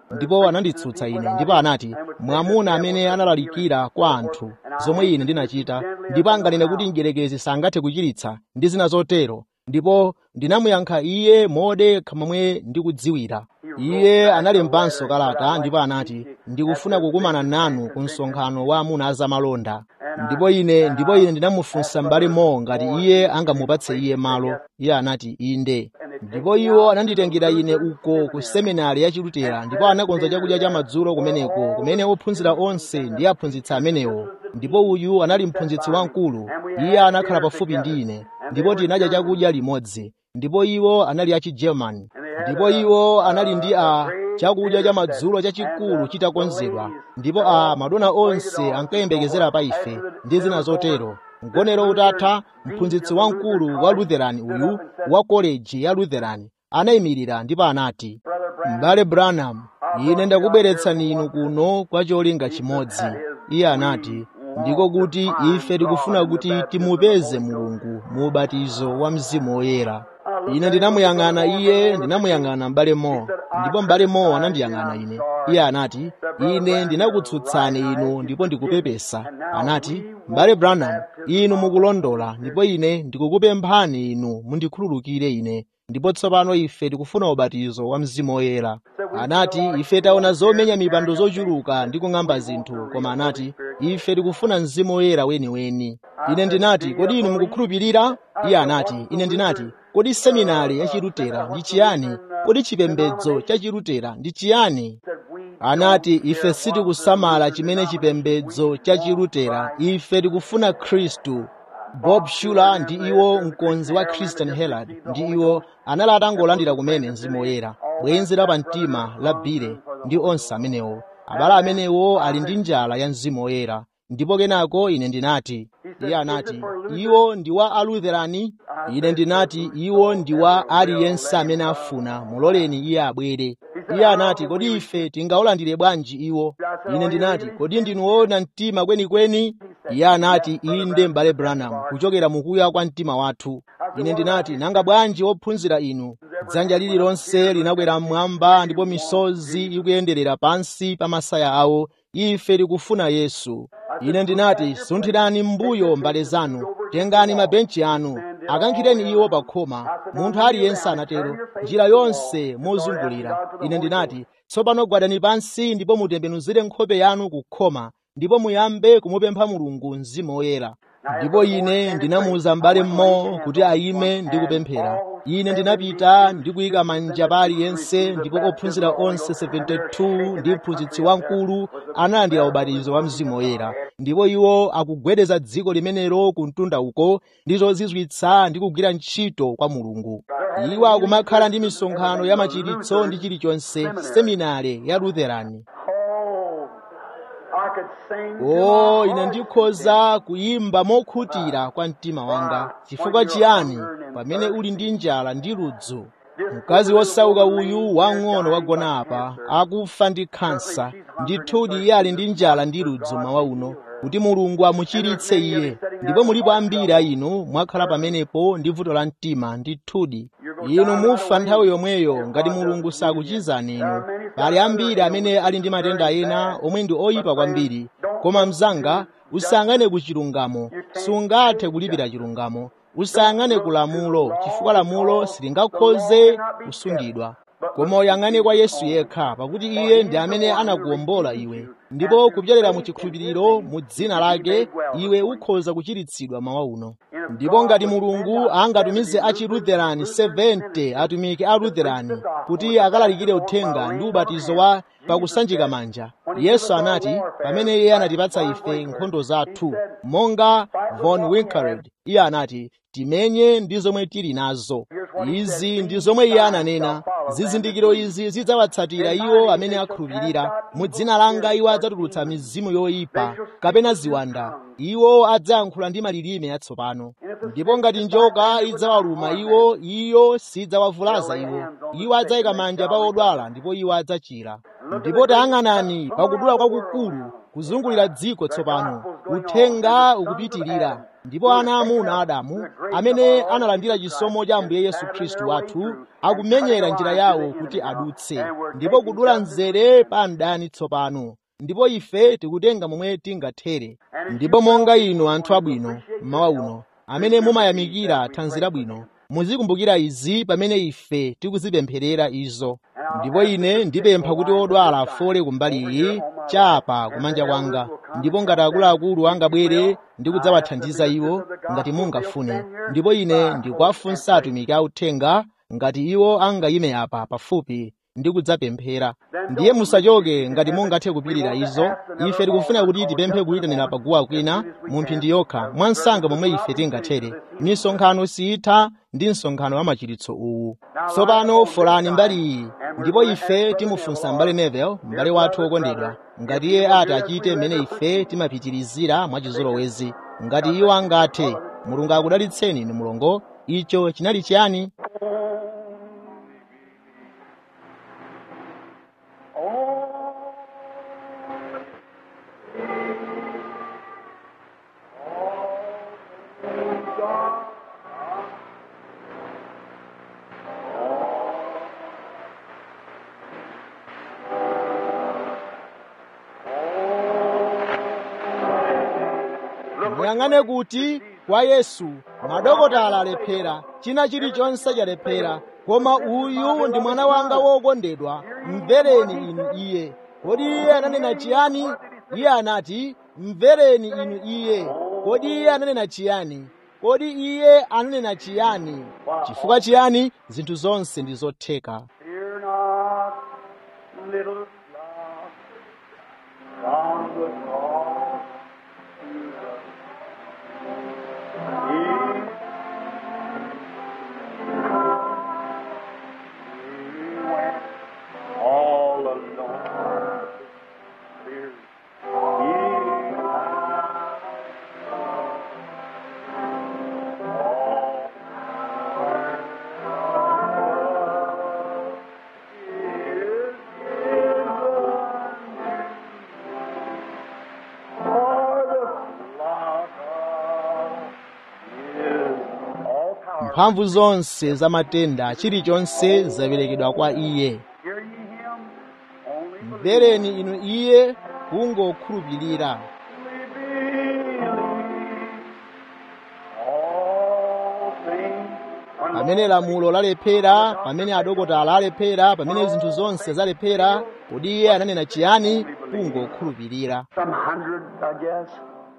ndipo ananditsutsa ine ndipo anati mwamuna amene analalikira kwa anthu zomwe ine ndinachita ndipo anganene kuti mdierekezi sangathe kuchiritsa ndi zina zotero ndipo ndinamuyankha iye modekha momwe ndikudziwira iye analembanso kalata ndipo anati ndikufuna kukumana nanu ku msonkhano wa amuna azamalonda ndipo ine ndipo ine ndinamufunsa m'bale mo ngati iye angamupatse iye malo iye anati inde ndipo iwo ananditengera ine uko ku seminari ya chilutera ndipo anakonza chakudya cha madzulo kumeneko kumene ophunzira onse ndi aphunzitsi amenewo ndipo uyu anali mphunzitsi wamkulu iye anakhala pafupi ndi ine ndipo tinadya chakudya limodzi ndipo iwo anali achigermani ndipo iwo anali ndi a chakudya cha madzulo chachikulu chitakonzedwa ndipo a madona onse ankayembekezera pa ife ndi zina zotero mgonero utatha mphunzitsi wamkulu wa lutheran uyu wa koleji ya lutheran anayimirira ndipo anati m'bale branham ine ndakubweretsani inu kuno kwa cholinga chimodzi iye anati ndiko kuti ife tikufuna kuti timupeze mulungu mu ubatizo wa mzimu woyera ine ndinamuyang'ana iye ndinamuyang'ana m'bale mo ndipo m'bale mo anandiyang'ana ine iye anati ine ndinakutsutsani inu ndipo ndikupepesa anati m'bale branham inu mukulondola ndipo ine ndikukupemphani inu mundikhululukire ine ndipo tsopano ife tikufuna ubatizo wa mzimu woyera anati ife taona zomenya mipando zochuluka ndi kung'amba zinthu koma anati ife tikufuna mzimu woyera weniweni ine ndinati kodi inu mukukhulupirira iye anati ine ndinati kodi seminari ya chilutera ndi chiyani kodi chipembedzo cha chilutera ndi chiyani anati ife sitikusamala chimene chipembedzo cha chilutera ife tikufuna khristu bob shuler ndi iwo mkonzi wa christian herald ndi iwo anali atangolandira kumene mzimu woyera bwenzi la pamtima la bile ndi onse amenewo abale amenewo ali ndi njala ya mzimu woyera ndipo kenako ine ndinati iye anati iwo ndi wa alutherani ine ndinati iwo ndi wa aliyense amene afuna muloleni iye abwere iye anati kodi ife tingaulandire bwanji iwo ine ndinati kodi ndinu woona mtima kwenikweni iye anati inde m'bale branham kuchokera mukuya kwa mtima wathu ine ndinati nanga bwanji ophunzira inu dzanja lililonse linakwera mmwamba ndipo misozi ikuyenderera pansi pa masaya awo ife tikufuna yesu ine ndinati sunthirani m'mbuyo mbale zanu tengani mabenchi anu akankhireni iwo pa khoma munthu aliyense anatero njira yonse mozungulira ine ndinati tsopano gwadani pansi ndipo mutembenuzire nkhope yanu ku khoma ndipo muyambe kumupempha mulungu mzimu woyera ndipo ine ndinamuwuza m'bale mmo kuti ayime ndi kupemphera ine ndinapita ndi kuyika manja pa aliyense ndipo ophunzira onse 72 ndi mphunzitsi wamkulu analandira ubatizo wa mzimu woyera ndipo iwo akugwedeza dziko limenelo ku mtunda uko ndi zozizwitsa ndi kugwira ntchito kwa mulungu iwo akumakhala ndi misonkhano ya machiritso ndi chilichonse seminare ya lutherani o ine ndikhoza kuyimba mokhutira kwa mtima wanga chifukwa chiyani pamene uli ndi njala ndi ludzu mkazi wosauka uyu wang'ono wagona apa akufa ndi khansa ndithudi iye ali ndi njala ndi ludzu mawa uno kuti mulungu amuchiritse iye ndipo mulipo ambiri a inu mwakhala pamenepo ndi vuto la mtima ndithudi inu mufa nthawi yomweyo ngati mulungu sakuchizani inu pali ambiri amene ali ndi matenda ena omwe ndi oyipa kwambiri koma mzanga usayang'ane ku chilungamo sungathe kulipira chilungamo usayang'ane ku lamulo chifukwa lamulo silingakhoze kusungidwa koma uyang'ane kwa yesu yekha pakuti iye ndi amene anakuwombola iwe ndipo kupyolera mu chikhulupiriro mu dzina lake iwe ukhoza kuchiritsidwa mawa uno ndipo ngati mulungu angatumize a chilutherani 70 atumiki a lutherani kuti akalalikire uthenga ndi ubatizo wa pakusanjika manja yesu anati pamene iye anatipatsa ife nkhondo zathu monga von winkelried iye anati timenye ndi zomwe tili nazo izi ndi zomwe iye ananena zizindikiro izi zidzawatsatira iwo amene akhulupirira mu dzina langa iwo adzatulutsa mizimu yoyipa kapena ziwanda iwo adzayankhula ndi malilime atsopano ndipo ngati njoka idzawaluma iwo iyo sidzawavulaza iwo iwo adzayika manja pa odwala ndipo iwo adzachira ndipo tayang'anani pakudula kwakukulu kuzungulira dziko tsopano uthenga ukupitirira ndipo ana amuna adamu amene analandira chisomo cha ambuye yesu khristu wathu akumenyera njira yawo kuti adutse ndipo kudula mzere pa mdani tsopano ndipo ife tikutenga momwe tingathere ndipo monga inu anthu abwino mmawa uno amene mumayamikira thanzi labwino muzikumbukira izi pamene ife tikuzipempherera izo ndipo ine ndipempha kuti odwala afole kumbali iyi chapa kumanja kwanga ndipo ngati akuluakulu angabwere ndi kudzawathandiza iwo ngati mungafune ndipo ine ndikuwafunsa atumiki authenga ngati iwo angayime apa pafupi ndi kudzapemphera ndiye musachoke ngati mungathe kupirira izo ife tikufuna kuti tipemphe kuyitanira paguwa kwina mu mphindi yokha mwansanga momwe ife tingathere misonkhano sitha ndi msonkhano wa machiritso uwu tsopano folani mbali iyi ndipo ife timufunsa mbale nevel m'bale wathu wokondedwa ngati iye ati achite mmene ife timapitirizira mwachizolowezi ngati iwo angathe mulungu akudalitseni inu mulongo icho chinali chiyani muyang'ane kuti kwa yesu madokotala alephera china chilichonse chalephera koma uyu ndi mwana wanga wokondedwa mvereni inu iye kodi iye ananena chiyani iye anati mvereni inu iye kodi iye ananena chiyani kodi iye ananena chiyani chifukwa chiyani zinthu zonse ndi zotheka Fear not, little flock, from the cross to the He He went all alone. Fear He mphamvu zonse za matenda chilichonse zaperekedwa kwa iye Hear ye him? Only mvereni inu iye kungokhulupirira believe. All things pamene lamulo lalephera pamene adokotala alephera pamene zinthu zonse zalephera kodi iye ananena chiyani kungokhulupirira Some hundreds, I guess.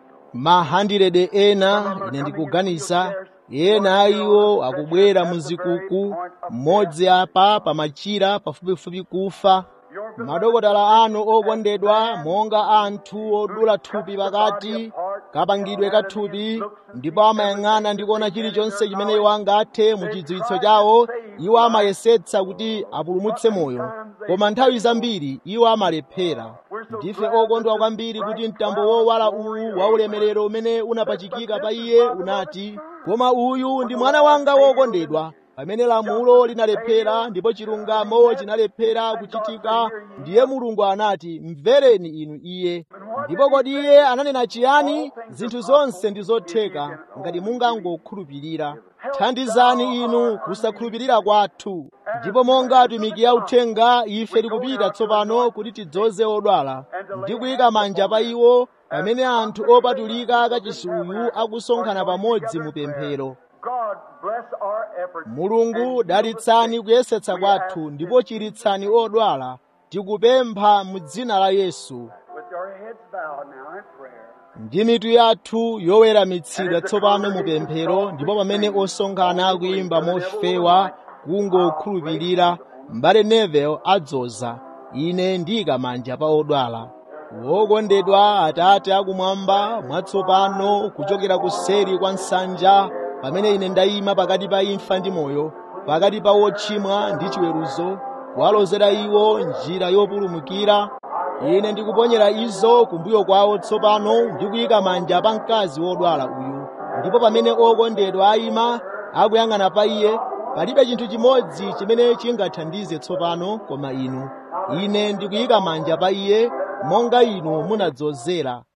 mahandirede ena ine ndikuganiza ena a iwo akubwera mu zikuku mmodzi apa pamachira pafupifupi kufa madokotala anu okondedwa monga anthu odula thupi pakati kapangidwe ka thupi ndipo amayang'ana ndi kuona chilichonse chimene iwo angathe mu chidziwitso chawo iwo amayesetsa kuti apulumutse moyo koma nthawi zambiri iwo amalephera ndife okondwa kwambiri kuti mtambo wowala uwu wa ulemerero umene unapachikika pa iye unati koma uyu ndi mwana wanga wokondedwa pamene lamulo linalephera ndipo chilungamo chinalephera kuchitika ndiye mulungu anati mvereni inu iye ndipo kodi iye ananena chiyani zinthu zonse ndi zotheka ngati mungangokhulupirira thandizani inu kusakhulupirira kwathu ndipo monga atumiki a uthenga ife tikupita tsopano kuti tidzoze odwala ndi kuyika manja pa iwo pamene anthu opatulika kachisi uyu akusonkhana pamodzi mu pemphero God bless our efforts. mulungu dalitsani kuyesetsa kwathu ndipo chiritsani odwala tikupempha mu dzina la yesu With your heads bowed now in prayer. ndi mitu yathu yoweramitsidwa tsopano mu pemphero ndipo pamene osonkhana akuyimba mofewa kungokhulupirira m'bale nevel adzoza ine ndiyika manja pa odwala wokondedwa atate akumwamba mwatsopano kuchokera kuseri kwa nsanja pamene ine ndayima pakati pa imfa ndi moyo pakati pa wochimwa ndi chiweruzo kuwalozera iwo njira yopulumukira ine ndikuponyera izo kumbuyo kwawo tsopano ndikuyika manja pa mkazi wodwala uyu ndipo pamene okondedwa ayima akuyang'ana pa iye palibe chinthu chimodzi chimene chingathandize tsopano koma inu ine ndikuyika manja pa iye monga inu munadzozera